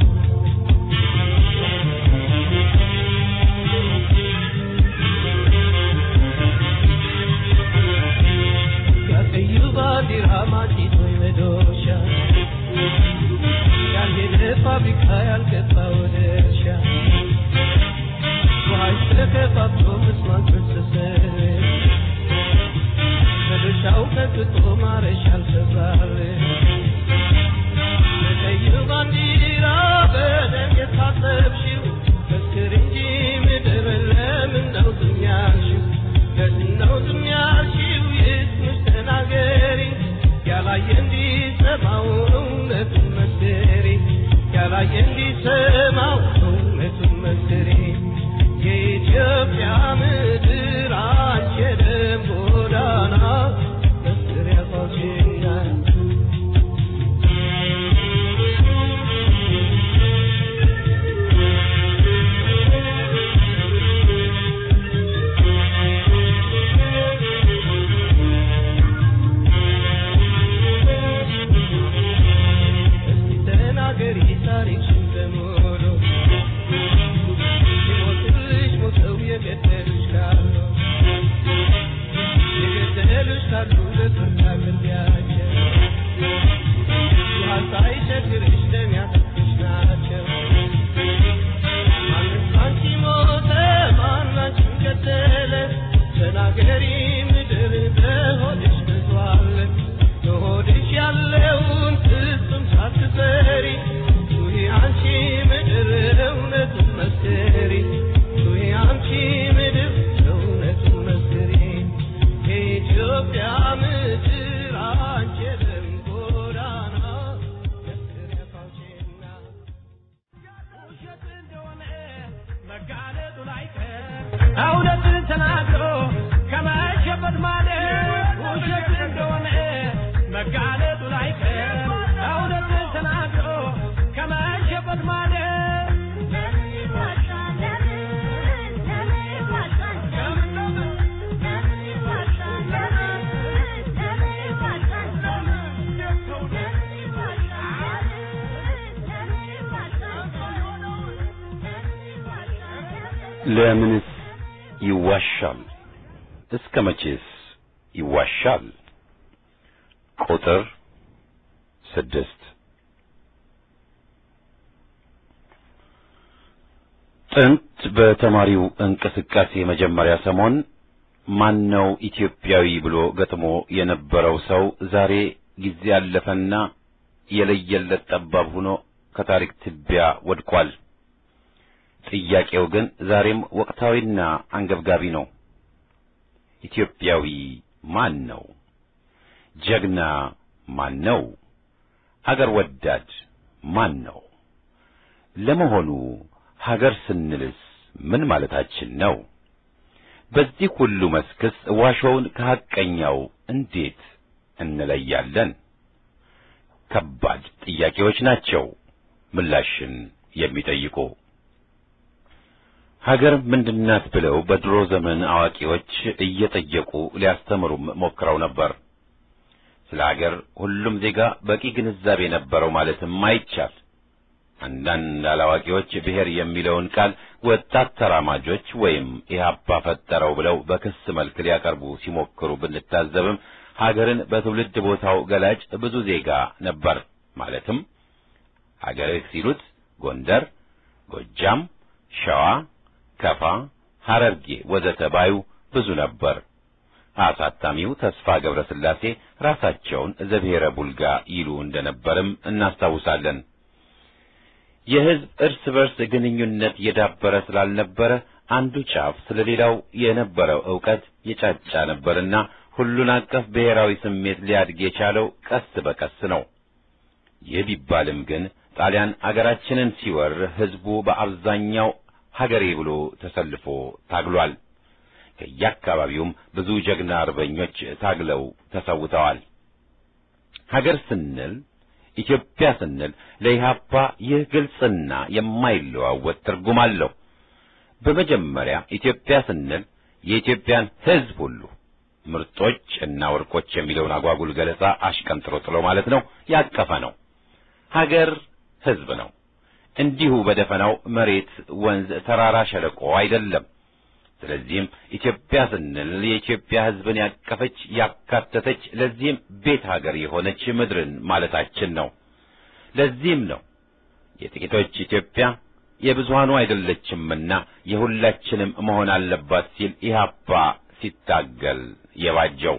ያቀዩ ባንዲራ ማጭቶ መዶሻ ያልሄደ ፋብሪካ ያልገባ ወደ እርሻ ውሃሽ ተከፋፍሎ ምስማን ፈሰሰ መዶሻው ቀጥቶ ማረሻ አልሰራል በቀይ ባንዲራ በደም የታጠብሽው መስክር እንጂ ምድር ለምን ነው ዝም ያልሽው ለምን ነው ዝም ያልሽው ይስምሽ ተናገሪ ያላየ እንዲሰማው እውነቱን መስክሪ ያላየ እንዲሰማው እውነቱን መስክሪ የኢትዮጵያ ምድር አንቺ የደም ጎዳና መስክሪያ ፋውቼና እስቲ ተናገሪ ታሪክሽን በሙሉ ሲሞትልሽ ሞተው የገደሉሽ ካሉ የገደሉሽ ካሉ ለፍርድ አቅርቢያቸው ውሃ ሳይቸግርሽ ደም ያጠጡሽ ናቸው ማንስ አንቺ ሞተ ማን አንቺን ገደለ ተናገሪ ምድር በሆድሽ ብዙ አለ በሆድሽ ያለውን ፍጹም ሳትፈሪ ጩኺ አንቺ ምድር እውነቱን መስክሪ ጩኺ አንቺ ምድር እውነቱን መስክሪ እውነትን ተናግሮ ከመሸበት ማለት ውሸት እንደሆነ መጋለጡ ላይቀር እውነትን ተናግሮ ከመሸበት ማለት ለምንስ ይዋሻል? እስከ መቼስ ይዋሻል? ቁጥር ስድስት ጥንት በተማሪው እንቅስቃሴ መጀመሪያ ሰሞን ማን ነው ኢትዮጵያዊ ብሎ ገጥሞ የነበረው ሰው ዛሬ ጊዜ ያለፈና የለየለት ጠባብ ሆኖ ከታሪክ ትቢያ ወድቋል። ጥያቄው ግን ዛሬም ወቅታዊና አንገብጋቢ ነው። ኢትዮጵያዊ ማን ነው? ጀግና ማን ነው? አገር ወዳድ ማን ነው? ለመሆኑ ሀገር ስንልስ ምን ማለታችን ነው? በዚህ ሁሉ መስክስ ዋሾውን ከሐቀኛው እንዴት እንለያለን? ከባድ ጥያቄዎች ናቸው ምላሽን የሚጠይቁ። ሀገር ምንድናት ብለው በድሮ ዘመን አዋቂዎች እየጠየቁ ሊያስተምሩም ሞክረው ነበር። ስለ ሀገር ሁሉም ዜጋ በቂ ግንዛቤ ነበረው ማለትም አይቻል። አንዳንድ አላዋቂዎች ብሔር የሚለውን ቃል ወጣት ተራማጆች ወይም ኢህአፓ ፈጠረው ብለው በክስ መልክ ሊያቀርቡ ሲሞክሩ ብንታዘብም ሀገርን በትውልድ ቦታው ገላጭ ብዙ ዜጋ ነበር። ማለትም ሀገርህ ሲሉት ጎንደር፣ ጎጃም፣ ሸዋ ከፋ፣ ሐረርጌ ወዘተ ባዩ ብዙ ነበር። አሳታሚው ተስፋ ገብረ ስላሴ ራሳቸውን ዘብሔረ ቡልጋ ይሉ እንደነበርም እናስታውሳለን። የሕዝብ እርስ በርስ ግንኙነት የዳበረ ስላልነበረ አንዱ ጫፍ ስለሌላው የነበረው ዕውቀት የጫጫ ነበርና ሁሉን አቀፍ ብሔራዊ ስሜት ሊያድግ የቻለው ቀስ በቀስ ነው። ይህ ቢባልም ግን ጣሊያን አገራችንን ሲወር ሕዝቡ በአብዛኛው ሀገሬ ብሎ ተሰልፎ ታግሏል። ከየአካባቢውም ብዙ ጀግና አርበኞች ታግለው ተሰውተዋል። ሀገር ስንል ኢትዮጵያ ስንል ለኢህአፓ ይህ ግልጽና የማይለዋወጥ ትርጉም አለው። በመጀመሪያ ኢትዮጵያ ስንል የኢትዮጵያን ሕዝብ ሁሉ ምርጦች እና ወርቆች የሚለውን አጓጉል ገለጻ አሽቀንጥሮ ጥሎ ማለት ነው ያቀፈ ነው። ሀገር ሕዝብ ነው። እንዲሁ በደፈናው መሬት፣ ወንዝ፣ ተራራ፣ ሸለቆ አይደለም። ስለዚህም ኢትዮጵያ ስንል የኢትዮጵያ ሕዝብን ያቀፈች ያካተተች፣ ለዚህም ቤት ሀገር የሆነች ምድርን ማለታችን ነው። ለዚህም ነው የጥቂቶች ኢትዮጵያ የብዙሃኑ አይደለችምና የሁላችንም መሆን አለባት ሲል ኢህአፓ ሲታገል የባጀው።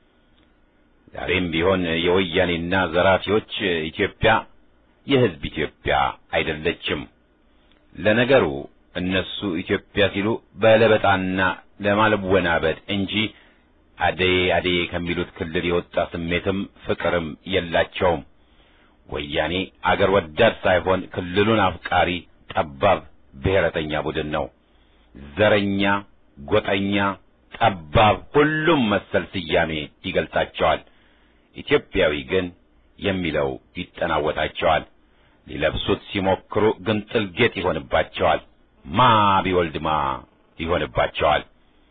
ዛሬም ቢሆን የወያኔና ዘራፊዎች ኢትዮጵያ የሕዝብ ኢትዮጵያ አይደለችም። ለነገሩ እነሱ ኢትዮጵያ ሲሉ በለበጣና ለማለወናበድ እንጂ አደዬ አደዬ ከሚሉት ክልል የወጣ ስሜትም ፍቅርም የላቸውም። ወያኔ አገር ወዳድ ሳይሆን ክልሉን አፍቃሪ ጠባብ ብሔረተኛ ቡድን ነው። ዘረኛ፣ ጎጠኛ፣ ጠባብ፣ ሁሉም መሰል ስያሜ ይገልጻቸዋል። ኢትዮጵያዊ ግን የሚለው ይጠናወታቸዋል። ሊለብሱት ሲሞክሩ ግንጥል ጌጥ ይሆንባቸዋል። ማ ቢወልድ ማ ይሆንባቸዋል።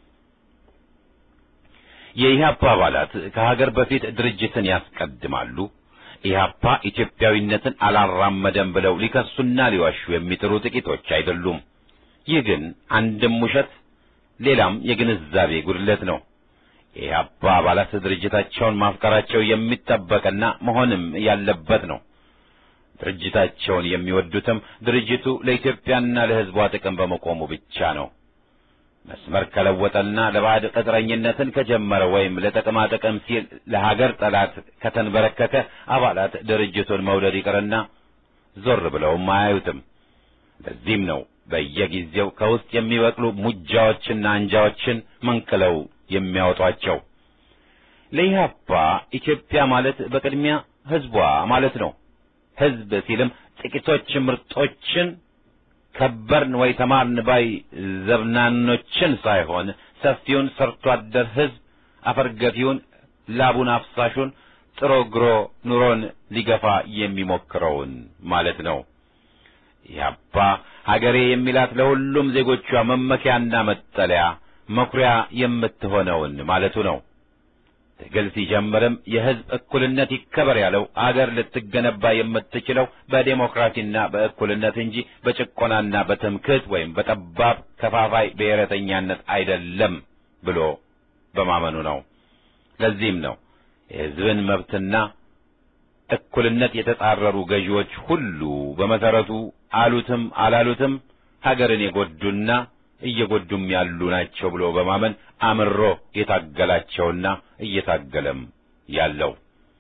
የኢህአፓ አባላት ከሀገር በፊት ድርጅትን ያስቀድማሉ። ኢህአፓ ኢትዮጵያዊነትን አላራመደም ብለው ሊከሱና ሊዋሹ የሚጥሩ ጥቂቶች አይደሉም። ይህ ግን አንድም ውሸት ሌላም የግንዛቤ ጉድለት ነው። የኢህአፓ አባላት ድርጅታቸውን ማፍቀራቸው የሚጠበቅና መሆንም ያለበት ነው። ድርጅታቸውን የሚወዱትም ድርጅቱ ለኢትዮጵያና ለሕዝቧ ጥቅም በመቆሙ ብቻ ነው። መስመር ከለወጠና ለባዕድ ቅጥረኝነትን ከጀመረ ወይም ለጥቅማ ጥቅም ሲል ለሀገር ጠላት ከተንበረከከ አባላት ድርጅቱን መውደድ ይቅርና ዞር ብለውም አያዩትም። ለዚህም ነው በየጊዜው ከውስጥ የሚበቅሉ ሙጃዎችና አንጃዎችን መንቅለው የሚያወጧቸው። ለኢህአፓ ኢትዮጵያ ማለት በቅድሚያ ሕዝቧ ማለት ነው። ሕዝብ ሲልም ጥቂቶች ምርጦችን ከበርን ወይ ተማርን ባይ ዘብናኖችን ሳይሆን ሰፊውን ሰርቶ አደር ሕዝብ አፈርገፊውን ላቡን አፍሳሹን ጥሮ ግሮ ኑሮን ሊገፋ የሚሞክረውን ማለት ነው። ያባ ሀገሬ የሚላት ለሁሉም ዜጎቿ መመኪያና መጠለያ መኩሪያ የምትሆነውን ማለቱ ነው። ትግል ሲጀምርም የሕዝብ እኩልነት ይከበር ያለው አገር ልትገነባ የምትችለው በዴሞክራሲና በእኩልነት እንጂ በጭቆናና በትምክህት ወይም በጠባብ ከፋፋይ ብሔረተኛነት አይደለም ብሎ በማመኑ ነው። ለዚህም ነው የሕዝብን መብትና እኩልነት የተጻረሩ ገዢዎች ሁሉ በመሰረቱ አሉትም አላሉትም ሀገርን የጎዱና እየጎዱም ያሉ ናቸው ብሎ በማመን አምሮ የታገላቸውና እየታገለም ያለው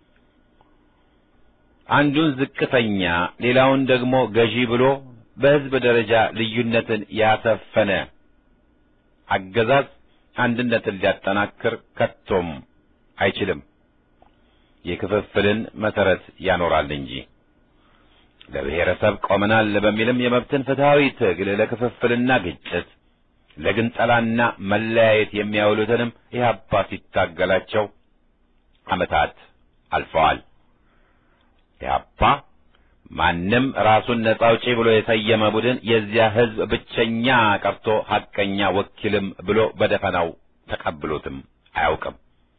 አንዱን ዝቅተኛ ሌላውን ደግሞ ገዢ ብሎ በሕዝብ ደረጃ ልዩነትን ያሰፈነ አገዛዝ አንድነትን ሊያጠናክር ከቶም አይችልም። የክፍፍልን መሰረት ያኖራል እንጂ ለብሔረሰብ ቆመናል በሚልም የመብትን ፍትሐዊ ትግል ለክፍፍልና ግጭት ለግንጠላና መለያየት የሚያውሉትንም ኢህአፓ ሲታገላቸው ዓመታት አልፈዋል። ኢህአፓ ማንም ራሱን ነጻ አውጪ ብሎ የሰየመ ቡድን የዚያ ሕዝብ ብቸኛ ቀርቶ ሐቀኛ ወኪልም ብሎ በደፈናው ተቀብሎትም አያውቅም።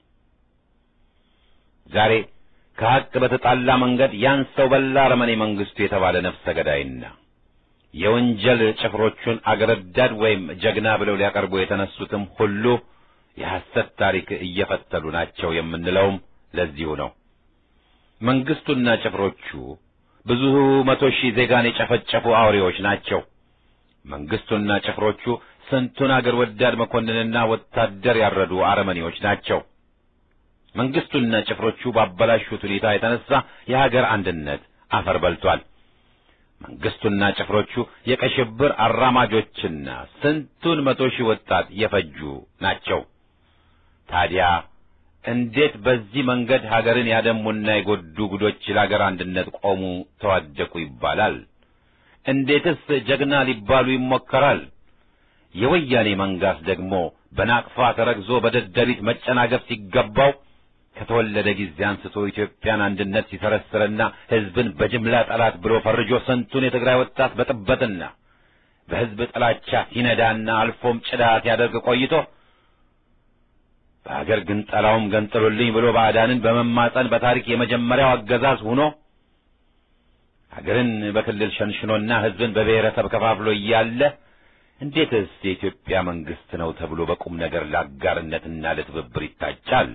ዛሬ ከሐቅ በተጣላ መንገድ ያን ሰው በላ አረመኔ መንግስቱ የተባለ ነፍሰ ገዳይና የወንጀል ጭፍሮቹን አገረዳድ ወይም ጀግና ብለው ሊያቀርቡ የተነሱትም ሁሉ የሐሰት ታሪክ እየፈተሉ ናቸው የምንለውም ለዚሁ ነው። መንግስቱና ጭፍሮቹ ብዙ መቶ ሺህ ዜጋን የጨፈጨፉ አውሬዎች ናቸው። መንግስቱና ጭፍሮቹ ስንቱን አገር ወዳድ መኮንንና ወታደር ያረዱ አረመኔዎች ናቸው። መንግስቱና ጭፍሮቹ ባበላሹት ሁኔታ የተነሳ የሀገር አንድነት አፈር በልቷል። መንግስቱና ጭፍሮቹ የቀይ ሽብር አራማጆችና ስንቱን መቶ ሺህ ወጣት የፈጁ ናቸው። ታዲያ እንዴት በዚህ መንገድ ሀገርን ያደሙና የጎዱ ጉዶች ለሀገር አንድነት ቆሙ፣ ተዋደቁ ይባላል? እንዴትስ ጀግና ሊባሉ ይሞከራል? የወያኔ መንጋስ ደግሞ በናቅፋ ተረግዞ በደደቢት መጨናገፍ ሲገባው ከተወለደ ጊዜ አንስቶ ኢትዮጵያን አንድነት ሲሰረስርና ሕዝብን በጅምላ ጠላት ብሎ ፈርጆ ስንቱን የትግራይ ወጣት በጥበትና በሕዝብ ጥላቻ ሲነዳና አልፎም ጭዳ ሲያደርግ ቆይቶ በሀገር ግን ጠላውም ገንጥሉልኝ ብሎ ባዕዳንን በመማጸን በታሪክ የመጀመሪያው አገዛዝ ሆኖ ሀገርን በክልል ሸንሽኖና ሕዝብን በብሔረሰብ ከፋፍሎ እያለ እንዴትስ የኢትዮጵያ መንግስት ነው ተብሎ በቁም ነገር ለአጋርነትና ለትብብር ይታጫል?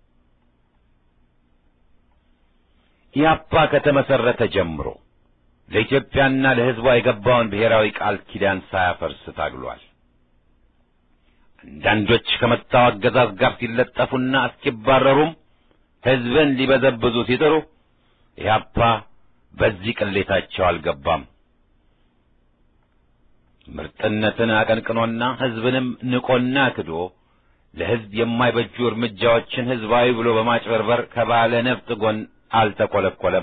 ኢያፓ ከተመሰረተ ጀምሮ ለኢትዮጵያና ለሕዝቧ የገባውን ብሔራዊ ቃል ኪዳን ሳያፈርስ ታግሏል። አንዳንዶች ከመጣው አገዛዝ ጋር ሲለጠፉና እስኪባረሩም ሕዝብን ሊበዘብዙ ሲጥሩ ኢያፓ በዚህ ቅሌታቸው አልገባም። ምርጥነትን አቀንቅኖና ሕዝብንም ንቆና ክዶ ለሕዝብ የማይበጁ እርምጃዎችን ሕዝባዊ ብሎ በማጭበርበር ከባለ ነፍጥ ጎን አልተኰለኰለም።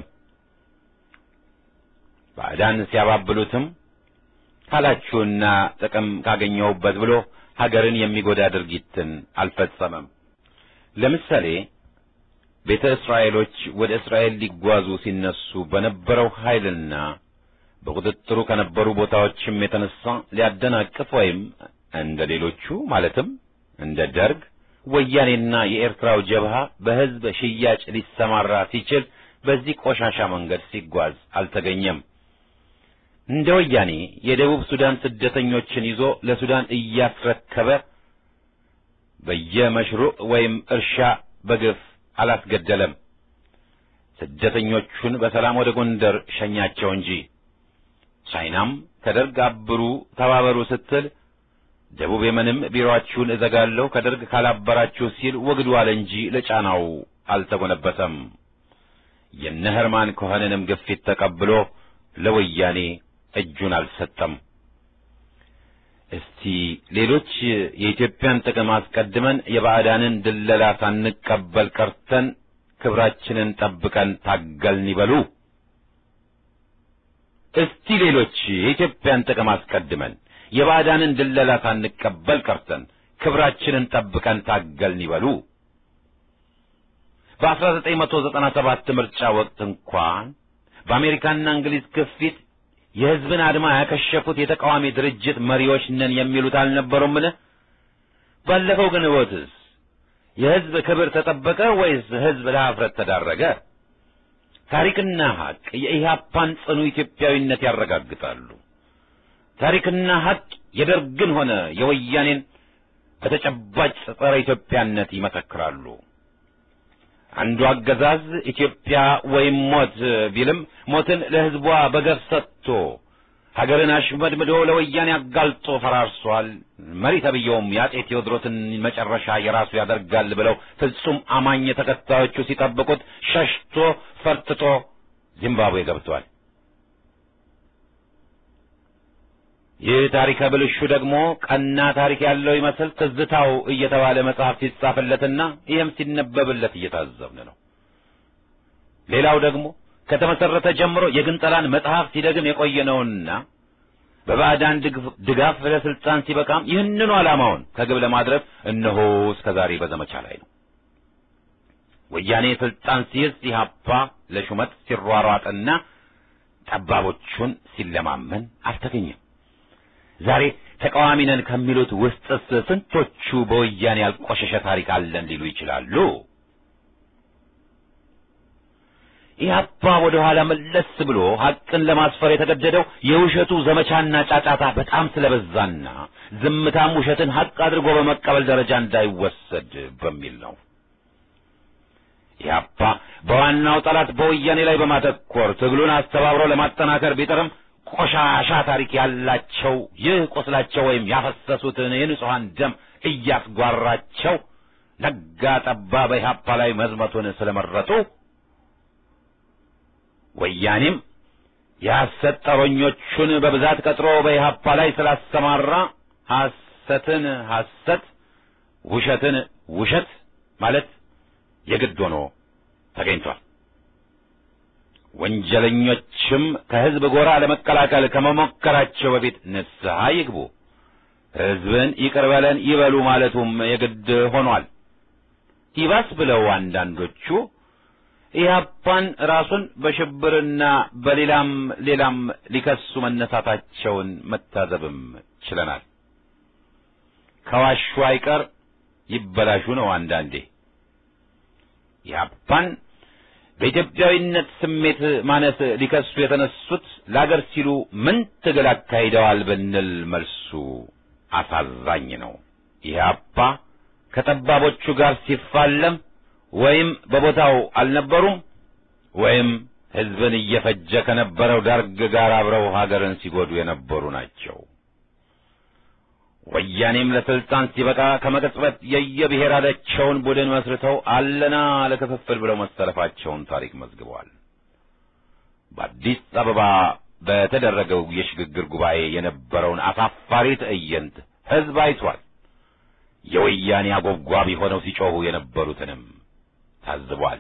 ባዕዳን ሲያባብሉትም ካላችሁና ጥቅም ካገኘሁበት ብሎ ሀገርን የሚጎዳ ድርጊትን አልፈጸመም። ለምሳሌ ቤተ እስራኤሎች ወደ እስራኤል ሊጓዙ ሲነሱ በነበረው ኃይልና በቁጥጥሩ ከነበሩ ቦታዎችም የተነሳ ሊያደናቅፍ ወይም እንደ ሌሎቹ ማለትም እንደ ደርግ ወያኔና የኤርትራው ጀብሃ በሕዝብ ሽያጭ ሊሰማራ ሲችል በዚህ ቆሻሻ መንገድ ሲጓዝ አልተገኘም። እንደ ወያኔ የደቡብ ሱዳን ስደተኞችን ይዞ ለሱዳን እያስረከበ በየመሽሩዕ ወይም እርሻ በግፍ አላስገደለም። ስደተኞቹን በሰላም ወደ ጎንደር ሸኛቸው እንጂ። ቻይናም ከደርግ አብሩ ተባበሩ ስትል ደቡብ የመንም ቢሮአችሁን እዘጋለሁ ከደርግ ካላበራችሁ ሲል ወግዱ አለ እንጂ ለጫናው አልተጎነበሰም። የነ ኸርማን ኮኸንንም ግፊት ተቀብሎ ለወያኔ እጁን አልሰጠም። እስቲ ሌሎች የኢትዮጵያን ጥቅም አስቀድመን የባዕዳንን ድለላ ሳንቀበል ቀርተን ክብራችንን ጠብቀን ታገልን ይበሉ። እስቲ ሌሎች የኢትዮጵያን ጥቅም አስቀድመን የባዕዳንን ድለላ ሳንቀበል ቀርተን ክብራችንን ጠብቀን ታገልን ይበሉ። በ1997 ምርጫ ወቅት እንኳን በአሜሪካና እንግሊዝ ግፊት የሕዝብን አድማ ያከሸፉት የተቃዋሚ ድርጅት መሪዎች ነን የሚሉት አልነበሩምን? ባለፈው ግን ወትስ የሕዝብ ክብር ተጠበቀ ወይስ ሕዝብ ለኀፍረት ተዳረገ? ታሪክና ሐቅ የኢህአፓን ጽኑ ኢትዮጵያዊነት ያረጋግጣሉ። ታሪክና ሐቅ የደርግን ሆነ የወያኔን በተጨባጭ ጸረ ኢትዮጵያነት ይመሰክራሉ። አንዱ አገዛዝ ኢትዮጵያ ወይም ሞት ቢልም ሞትን ለሕዝቧ በገፍ ሰጥቶ ሀገርን አሽመድምዶ ለወያኔ አጋልጦ ፈራርሷል። መሪ ተብዬውም የአጼ ቴዎድሮስን መጨረሻ የራሱ ያደርጋል ብለው ፍጹም አማኝ ተከታዮቹ ሲጠብቁት ሸሽቶ ፈርጥጦ ዚምባብዌ ገብቷል። ይህ ታሪከ ብልሹ ደግሞ ቀና ታሪክ ያለው ይመስል ትዝታው እየተባለ መጽሐፍ ሲጻፍለትና ይህም ሲነበብለት እየታዘብን ነው። ሌላው ደግሞ ከተመሰረተ ጀምሮ የግንጠላን መጽሐፍ ሲደግም የቆየነውና በባዕዳን ድጋፍ ለስልጣን ሲበቃም ይህንኑ ዓላማውን ከግብ ለማድረስ እነሆ እስከ ዛሬ በዘመቻ ላይ ነው። ወያኔ ስልጣን ሲይዝ ኢህአፓ ለሹመት ሲሯሯጥና ጠባቦቹን ሲለማመን አልተገኘም። ዛሬ ተቃዋሚ ነን ከሚሉት ውስጥስ ስንቶቹ በወያኔ ያልቆሸሸ ታሪክ አለን ሊሉ ይችላሉ? ኢህአፓ ወደ ኋላ መለስ ብሎ ሐቅን ለማስፈር የተገደደው የውሸቱ ዘመቻና ጫጫታ በጣም ስለበዛና ዝምታም ውሸትን ሐቅ አድርጎ በመቀበል ደረጃ እንዳይወሰድ በሚል ነው። ኢህአፓ በዋናው ጠላት በወያኔ ላይ በማተኮር ትግሉን አስተባብሮ ለማጠናከር ቢጥርም ቆሻሻ ታሪክ ያላቸው ይህ ቁስላቸው ወይም ያፈሰሱትን የንጹሐን ደም እያስጓራቸው ነጋ ጠባ በኢህአፓ ላይ መዝመቱን ስለመረጡ ወያኔም የሐሰት ጠሮኞቹን በብዛት ቀጥሮ በኢህአፓ ላይ ስላሰማራ ሐሰትን ሐሰት ውሸትን ውሸት ማለት የግድ ሆኖ ተገኝቷል። ወንጀለኞችም ከሕዝብ ጎራ ለመቀላቀል ከመሞከራቸው በፊት ንስሐ ይግቡ፣ ሕዝብን ይቅር በለን ይበሉ ማለቱም የግድ ሆኗል። ይባስ ብለው አንዳንዶቹ ኢህአፓን ራሱን በሽብርና በሌላም ሌላም ሊከሱ መነሳታቸውን መታዘብም ችለናል። ከዋሹ አይቀር ይበላሹ ነው አንዳንዴ። ኢህአፓን በኢትዮጵያዊነት ስሜት ማነስ ሊከሱ የተነሱት ለአገር ሲሉ ምን ትግል አካሂደዋል ብንል መልሱ አሳዛኝ ነው። ኢህአፓ ከጠባቦቹ ጋር ሲፋለም ወይም በቦታው አልነበሩም ወይም ሕዝብን እየፈጀ ከነበረው ደርግ ጋር አብረው ሀገርን ሲጎዱ የነበሩ ናቸው። ወያኔም ለስልጣን ሲበቃ ከመቅጽበት የየብሔራቸውን ቡድን መስርተው አለና ለክፍፍል ብለው መሰለፋቸውን ታሪክ መዝግበዋል። በአዲስ አበባ በተደረገው የሽግግር ጉባኤ የነበረውን አሳፋሪ ትዕይንት ሕዝብ አይቷል። የወያኔ አጎብጓቢ ሆነው ሲጮኹ የነበሩትንም ታዝቧል።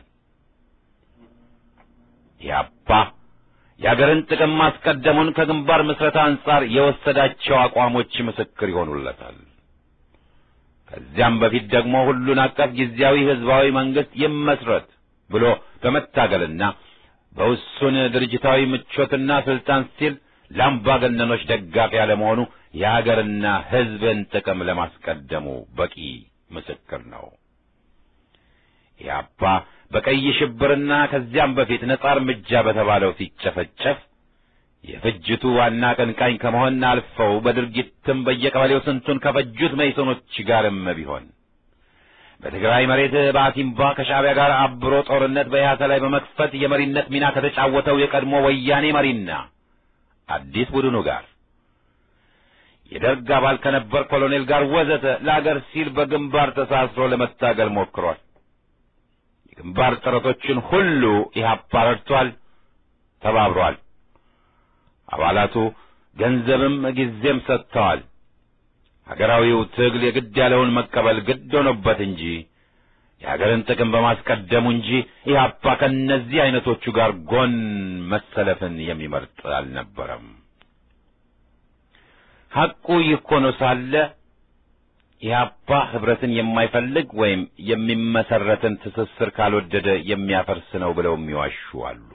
ኢህአፓ የአገርን ጥቅም ማስቀደሙን ከግንባር ምስረታ አንጻር የወሰዳቸው አቋሞች ምስክር ይሆኑለታል። ከዚያም በፊት ደግሞ ሁሉን አቀፍ ጊዜያዊ ህዝባዊ መንግስት ይመስረት ብሎ በመታገልና በውሱን ድርጅታዊ ምቾትና ስልጣን ሲል ለአምባገነኖች ደጋፊ ያለመሆኑ የሀገርና ህዝብን ጥቅም ለማስቀደሙ በቂ ምስክር ነው። ኢህአፓ በቀይ ሽብርና ከዚያም በፊት ነጻ እርምጃ በተባለው ሲጨፈጨፍ የፍጅቱ ዋና አቀንቃኝ ከመሆን አልፈው በድርጊትም በየቀበሌው ስንቱን ከፈጁት መይሶኖች ጋርም ቢሆን በትግራይ መሬት በአቲምባ ከሻዕቢያ ጋር አብሮ ጦርነት በኢህአሰ ላይ በመክፈት የመሪነት ሚና ከተጫወተው የቀድሞ ወያኔ መሪና አዲስ ቡድኑ ጋር የደርግ አባል ከነበር ኮሎኔል ጋር ወዘተ ለአገር ሲል በግንባር ተሳስሮ ለመታገል ሞክሯል። የግንባር ጥረቶችን ሁሉ ኢህአፓ ረድቷል፣ ተባብሯል። አባላቱ ገንዘብም ጊዜም ሰጥተዋል። ሀገራዊው ትግል የግድ ያለውን መቀበል ግድ ሆኖበት እንጂ የሀገርን ጥቅም በማስቀደሙ እንጂ ኢህአፓ ከእነዚህ አይነቶቹ ጋር ጎን መሰለፍን የሚመርጥ አልነበረም። ሐቁ ይህ ሆኖ ሳለ ኢህአፓ ህብረትን የማይፈልግ ወይም የሚመሰረትን ትስስር ካልወደደ የሚያፈርስ ነው ብለው የሚዋሹ አሉ።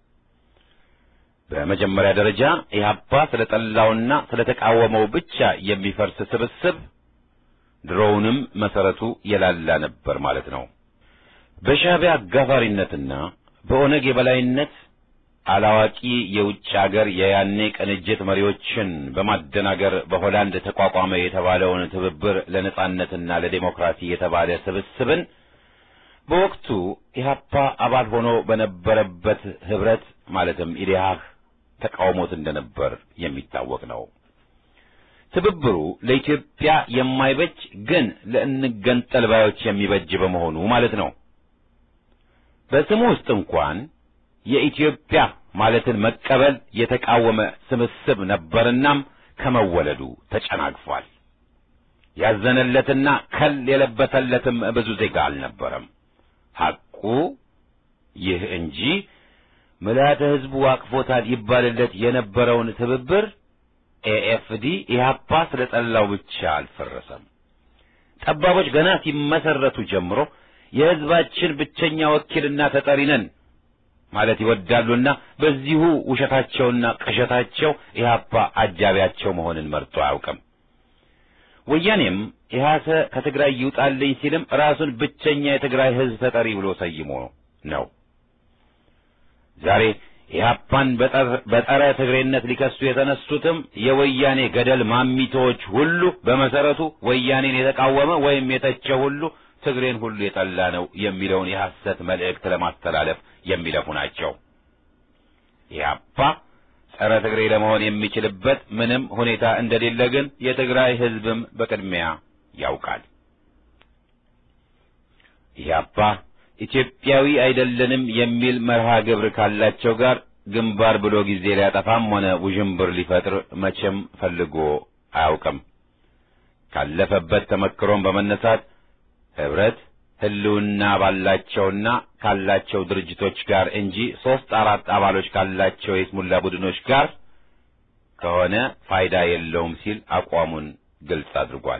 በመጀመሪያ ደረጃ ኢህአፓ ስለጠላውና ስለተቃወመው ብቻ የሚፈርስ ስብስብ ድሮውንም መሰረቱ የላላ ነበር ማለት ነው። በሻዕቢያ አጋፋሪነትና በኦነግ የበላይነት አላዋቂ የውጭ አገር የያኔ ቅንጅት መሪዎችን በማደናገር በሆላንድ ተቋቋመ የተባለውን ትብብር ለነጻነትና ለዴሞክራሲ የተባለ ስብስብን በወቅቱ ኢህአፓ አባል ሆኖ በነበረበት ህብረት ማለትም ኢዴሃህ ተቃውሞት እንደነበር የሚታወቅ ነው። ትብብሩ ለኢትዮጵያ የማይበጅ ግን ለእንገንጠል ባዮች የሚበጅ በመሆኑ ማለት ነው። በስሙ ውስጥ እንኳን የኢትዮጵያ ማለትን መቀበል የተቃወመ ስብስብ ነበርናም ከመወለዱ ተጨናግፏል። ያዘነለትና ከል የለበሰለትም ብዙ ዜጋ አልነበረም። ሐቁ ይህ እንጂ ምልዓተ ሕዝቡ አቅፎታል ይባልለት የነበረውን ትብብር ኤኤፍዲ ኢህአፓ ስለ ጠላው ብቻ አልፈረሰም። ጠባቦች ገና ሲመሰረቱ ጀምሮ የሕዝባችን ብቸኛ ወኪልና ተጠሪ ነን ማለት ይወዳሉና በዚሁ ውሸታቸውና ቅዠታቸው ኢህአፓ አጃቢያቸው መሆንን መርጦ አያውቅም። ወያኔም ኢህአሰ ከትግራይ ይውጣልኝ ሲልም ራሱን ብቸኛ የትግራይ ሕዝብ ተጠሪ ብሎ ሰይሞ ነው። ዛሬ ኢህአፓን በጸረ ትግሬነት ሊከሱ የተነሱትም የወያኔ ገደል ማሚቶዎች ሁሉ በመሰረቱ ወያኔን የተቃወመ ወይም የተቸ ሁሉ ትግሬን ሁሉ የጠላ ነው የሚለውን የሐሰት መልእክት ለማስተላለፍ የሚለፉ ናቸው። ኢህአፓ ጸረ ትግሬ ለመሆን የሚችልበት ምንም ሁኔታ እንደሌለ ግን የትግራይ ሕዝብም በቅድሚያ ያውቃል። ኢህአፓ ኢትዮጵያዊ አይደለንም የሚል መርሃ ግብር ካላቸው ጋር ግንባር ብሎ ጊዜ ሊያጠፋም ሆነ ውዥንብር ሊፈጥር መቼም ፈልጎ አያውቅም። ካለፈበት ተመክሮም በመነሳት ህብረት ህልውና ባላቸውና ካላቸው ድርጅቶች ጋር እንጂ ሦስት አራት አባሎች ካላቸው የስሙላ ቡድኖች ጋር ከሆነ ፋይዳ የለውም ሲል አቋሙን ግልጽ አድርጓል።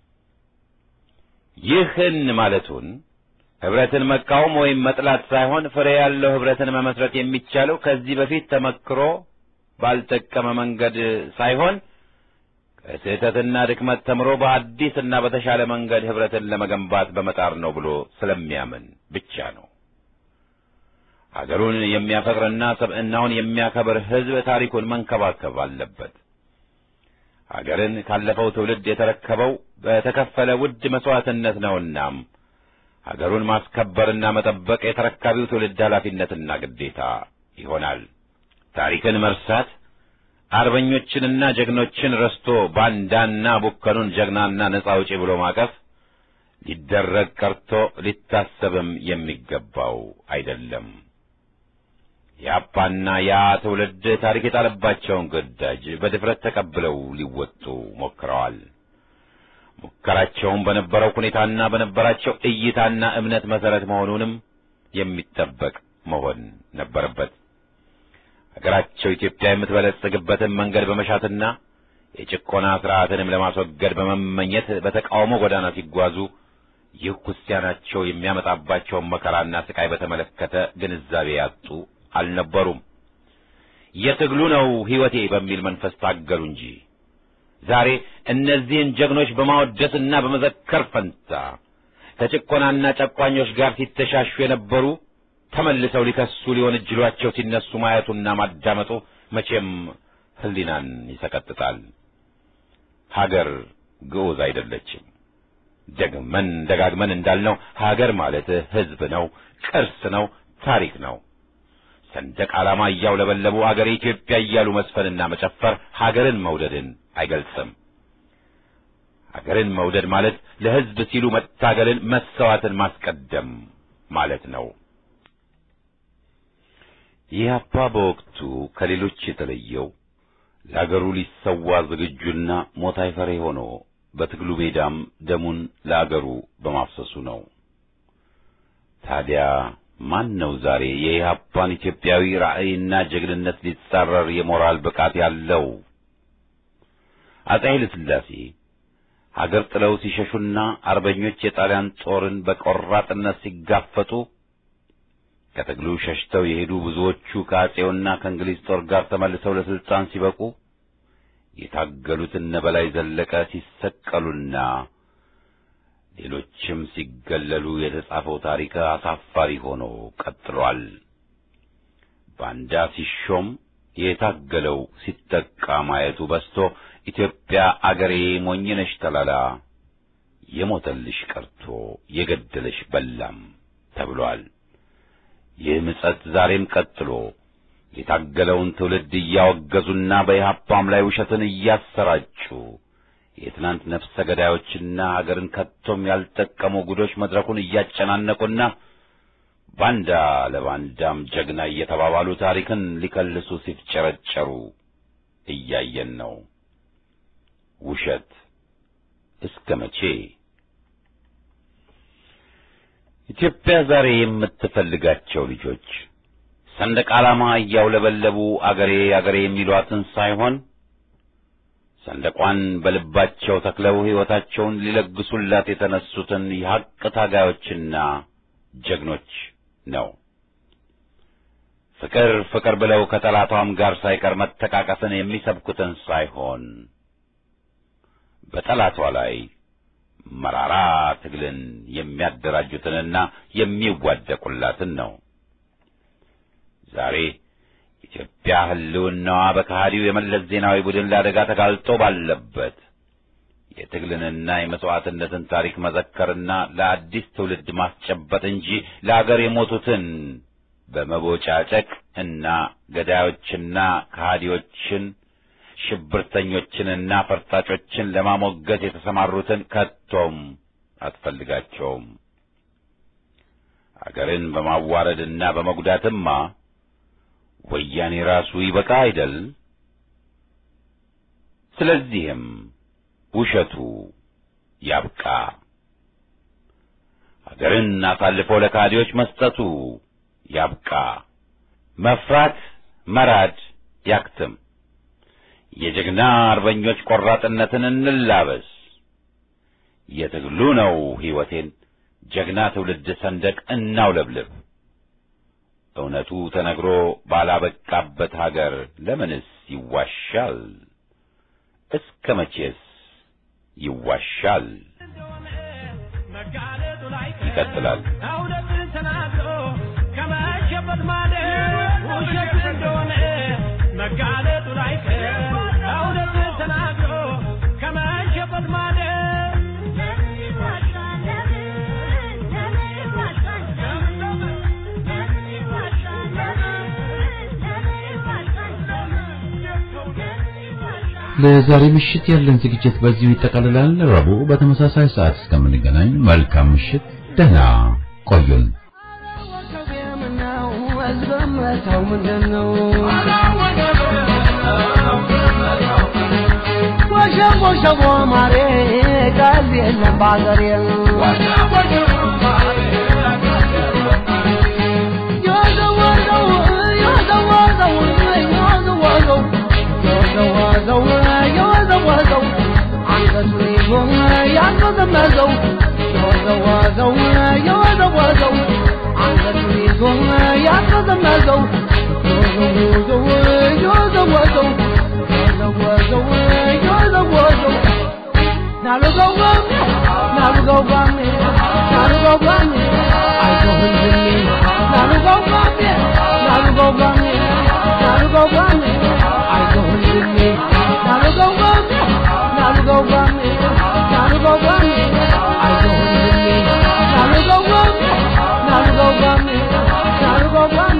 ይህን ማለቱን ህብረትን መቃወም ወይም መጥላት ሳይሆን ፍሬ ያለው ህብረትን መመስረት የሚቻለው ከዚህ በፊት ተመክሮ ባልጠቀመ መንገድ ሳይሆን ከስህተትና ድክመት ተምሮ በአዲስና በተሻለ መንገድ ህብረትን ለመገንባት በመጣር ነው ብሎ ስለሚያምን ብቻ ነው። ሀገሩን የሚያፈቅርና ሰብዕናውን የሚያከብር ህዝብ ታሪኩን መንከባከብ አለበት። ሀገርን ካለፈው ትውልድ የተረከበው በተከፈለ ውድ መስዋዕትነት ነውናም ሀገሩን ማስከበርና መጠበቅ የተረካቢው ትውልድ ኃላፊነትና ግዴታ ይሆናል። ታሪክን መርሳት አርበኞችንና ጀግኖችን ረስቶ ባንዳና ቡከኑን ጀግናና ነጻ አውጪ ብሎ ማቀፍ ሊደረግ ቀርቶ ሊታሰብም የሚገባው አይደለም። የአፓና ያ ትውልድ ታሪክ የጣለባቸውን ግዳጅ በድፍረት ተቀብለው ሊወጡ ሞክረዋል። ሙከራቸውም በነበረው ሁኔታና በነበራቸው እይታና እምነት መሰረት መሆኑንም የሚጠበቅ መሆን ነበረበት። ሀገራቸው ኢትዮጵያ የምትበለጽግበትን መንገድ በመሻትና የጭቆና ስርዓትንም ለማስወገድ በመመኘት በተቃውሞ ጎዳና ሲጓዙ ይህ ክርስቲያናቸው የሚያመጣባቸውን መከራና ስቃይ በተመለከተ ግንዛቤ ያጡ አልነበሩም። የትግሉ ነው ሕይወቴ በሚል መንፈስ ታገሉ እንጂ ዛሬ እነዚህን ጀግኖች በማወደስና በመዘከር ፈንታ ከጭቆናና ጨቋኞች ጋር ሲተሻሹ የነበሩ ተመልሰው ሊከሱ ሊሆን እጅሏቸው ሲነሱ ማየቱና ማዳመጡ መቼም ሕሊናን ይሰቀጥጣል። ሀገር ግዑዝ አይደለችም። ደግመን ደጋግመን እንዳልነው ሀገር ማለት ሕዝብ ነው፣ ቅርስ ነው፣ ታሪክ ነው። ሰንደቅ ዓላማ እያውለበለቡ አገር ኢትዮጵያ እያሉ መስፈንና መጨፈር ሀገርን መውደድን አይገልጽም። ሀገርን መውደድ ማለት ለሕዝብ ሲሉ መታገልን፣ መሰዋትን ማስቀደም ማለት ነው። ኢህአፓ በወቅቱ ከሌሎች የተለየው ለአገሩ ሊሰዋ ዝግጁና ሞት አይፈሬ ሆኖ በትግሉ ሜዳም ደሙን ለአገሩ በማፍሰሱ ነው። ታዲያ ማን ነው ዛሬ የኢህአፓን ኢትዮጵያዊ ራዕይና ጀግንነት ሊጻረር የሞራል ብቃት ያለው? አፄ ኃይለ ሥላሴ ሀገር ጥለው ሲሸሹና አርበኞች የጣሊያን ጦርን በቆራጥነት ሲጋፈጡ ከትግሉ ሸሽተው የሄዱ ብዙዎቹ ከአፄውና ከእንግሊዝ ጦር ጋር ተመልሰው ለስልጣን ሲበቁ የታገሉት እነ በላይ ዘለቀ ሲሰቀሉና ሌሎችም ሲገለሉ የተጻፈው ታሪክ አሳፋሪ ሆኖ ቀጥሏል። ባንዳ ሲሾም የታገለው ሲጠቃ ማየቱ በስቶ ኢትዮጵያ አገሬ ሞኝነሽ ተላላ የሞተልሽ ቀርቶ የገደለሽ በላም ተብሏል። ይህ ምጸት ዛሬም ቀጥሎ የታገለውን ትውልድ እያወገዙና በኢህአፓም ላይ ውሸትን እያሰራጩ የትናንት ነፍሰ ገዳዮችና አገርን ከቶም ያልጠቀሙ ጉዶች መድረኩን እያጨናነቁና ባንዳ ለባንዳም ጀግና እየተባባሉ ታሪክን ሊከልሱ ሲፍጨረጨሩ እያየን ነው። ውሸት እስከ መቼ? ኢትዮጵያ ዛሬ የምትፈልጋቸው ልጆች ሰንደቅ ዓላማ እያውለበለቡ አገሬ አገሬ የሚሏትን ሳይሆን ሰንደቋን በልባቸው ተክለው ሕይወታቸውን ሊለግሱላት የተነሱትን የሐቅ ታጋዮችና ጀግኖች ነው። ፍቅር ፍቅር ብለው ከጠላቷም ጋር ሳይቀር መተቃቀፍን የሚሰብኩትን ሳይሆን በጠላቷ ላይ መራራ ትግልን የሚያደራጁትንና የሚዋደቁላትን ነው። ዛሬ ኢትዮጵያ ሕልውናዋ በከሃዲው የመለስ ዜናዊ ቡድን ለአደጋ ተጋልጦ ባለበት የትግልንና የመሥዋዕትነትን ታሪክ መዘከርና ለአዲስ ትውልድ ማስጨበጥ እንጂ ለአገር የሞቱትን በመቦጫጨቅ እና ገዳዮችና ከሃዲዎችን ሽብርተኞችንና ፈርጣጮችን ለማሞገስ የተሰማሩትን ከቶም አትፈልጋቸውም። አገርን በማዋረድና በመጉዳትማ ወያኔ ራሱ ይበቃ አይደል? ስለዚህም ውሸቱ ያብቃ። አገርን አሳልፎ ለካዲዎች መስጠቱ ያብቃ። መፍራት መራድ ያክትም። የጀግና አርበኞች ቆራጥነትን እንላበስ። የትግሉ ነው ሕይወቴን ጀግና ትውልድ ሰንደቅ እናውለብልብ። እውነቱ ተነግሮ ባላበቃበት ሀገር ለምንስ ይዋሻል? እስከ መቼስ ይዋሻል? ይቀጥላል። እውነትን ተናግሮ ከመሸበት ማለት ውሸት እንደሆነ መጋለጡ ላይቀር እውነትን ተናግሮ ከመሸበት ማለት ለዛሬ ምሽት ያለን ዝግጅት በዚሁ ይጠቃልላል። ረቡዕ በተመሳሳይ ሰዓት እስከምንገናኝ መልካም ምሽት፣ ደህና ቆዩን። ወሸቦ ማሬ ቀልብ የለም ባገሬ የወዘወዘው የወዘወዘው የወዘወዘው የወዘወዘው የወዘወዘው አንገቱን ይዞ ያንዘዘመዘው የወዘወዘው የወዘወዘው አንገቱን ይዞ ያንዘዘመዘው የወዘወዘው የወዘወዘው የወዘወዘው የወዘወዘው ናሉገው ጋሜ ናሉገው ጋሜ ናሉገው ጋሜ አይዞህ ዝሜ ናሉገው ጋሜ ናሉገው ጋሜ ናሉገው ጋሜ አይዞህ ዝሜ ናሉገው ጋሜ ናሉገው ጋሜ ናሉገው ጋሜ አይዞህ ዝሜ ናሉገው ጋሜ ናሉገው ጋሜ ናሉገው ጋሜ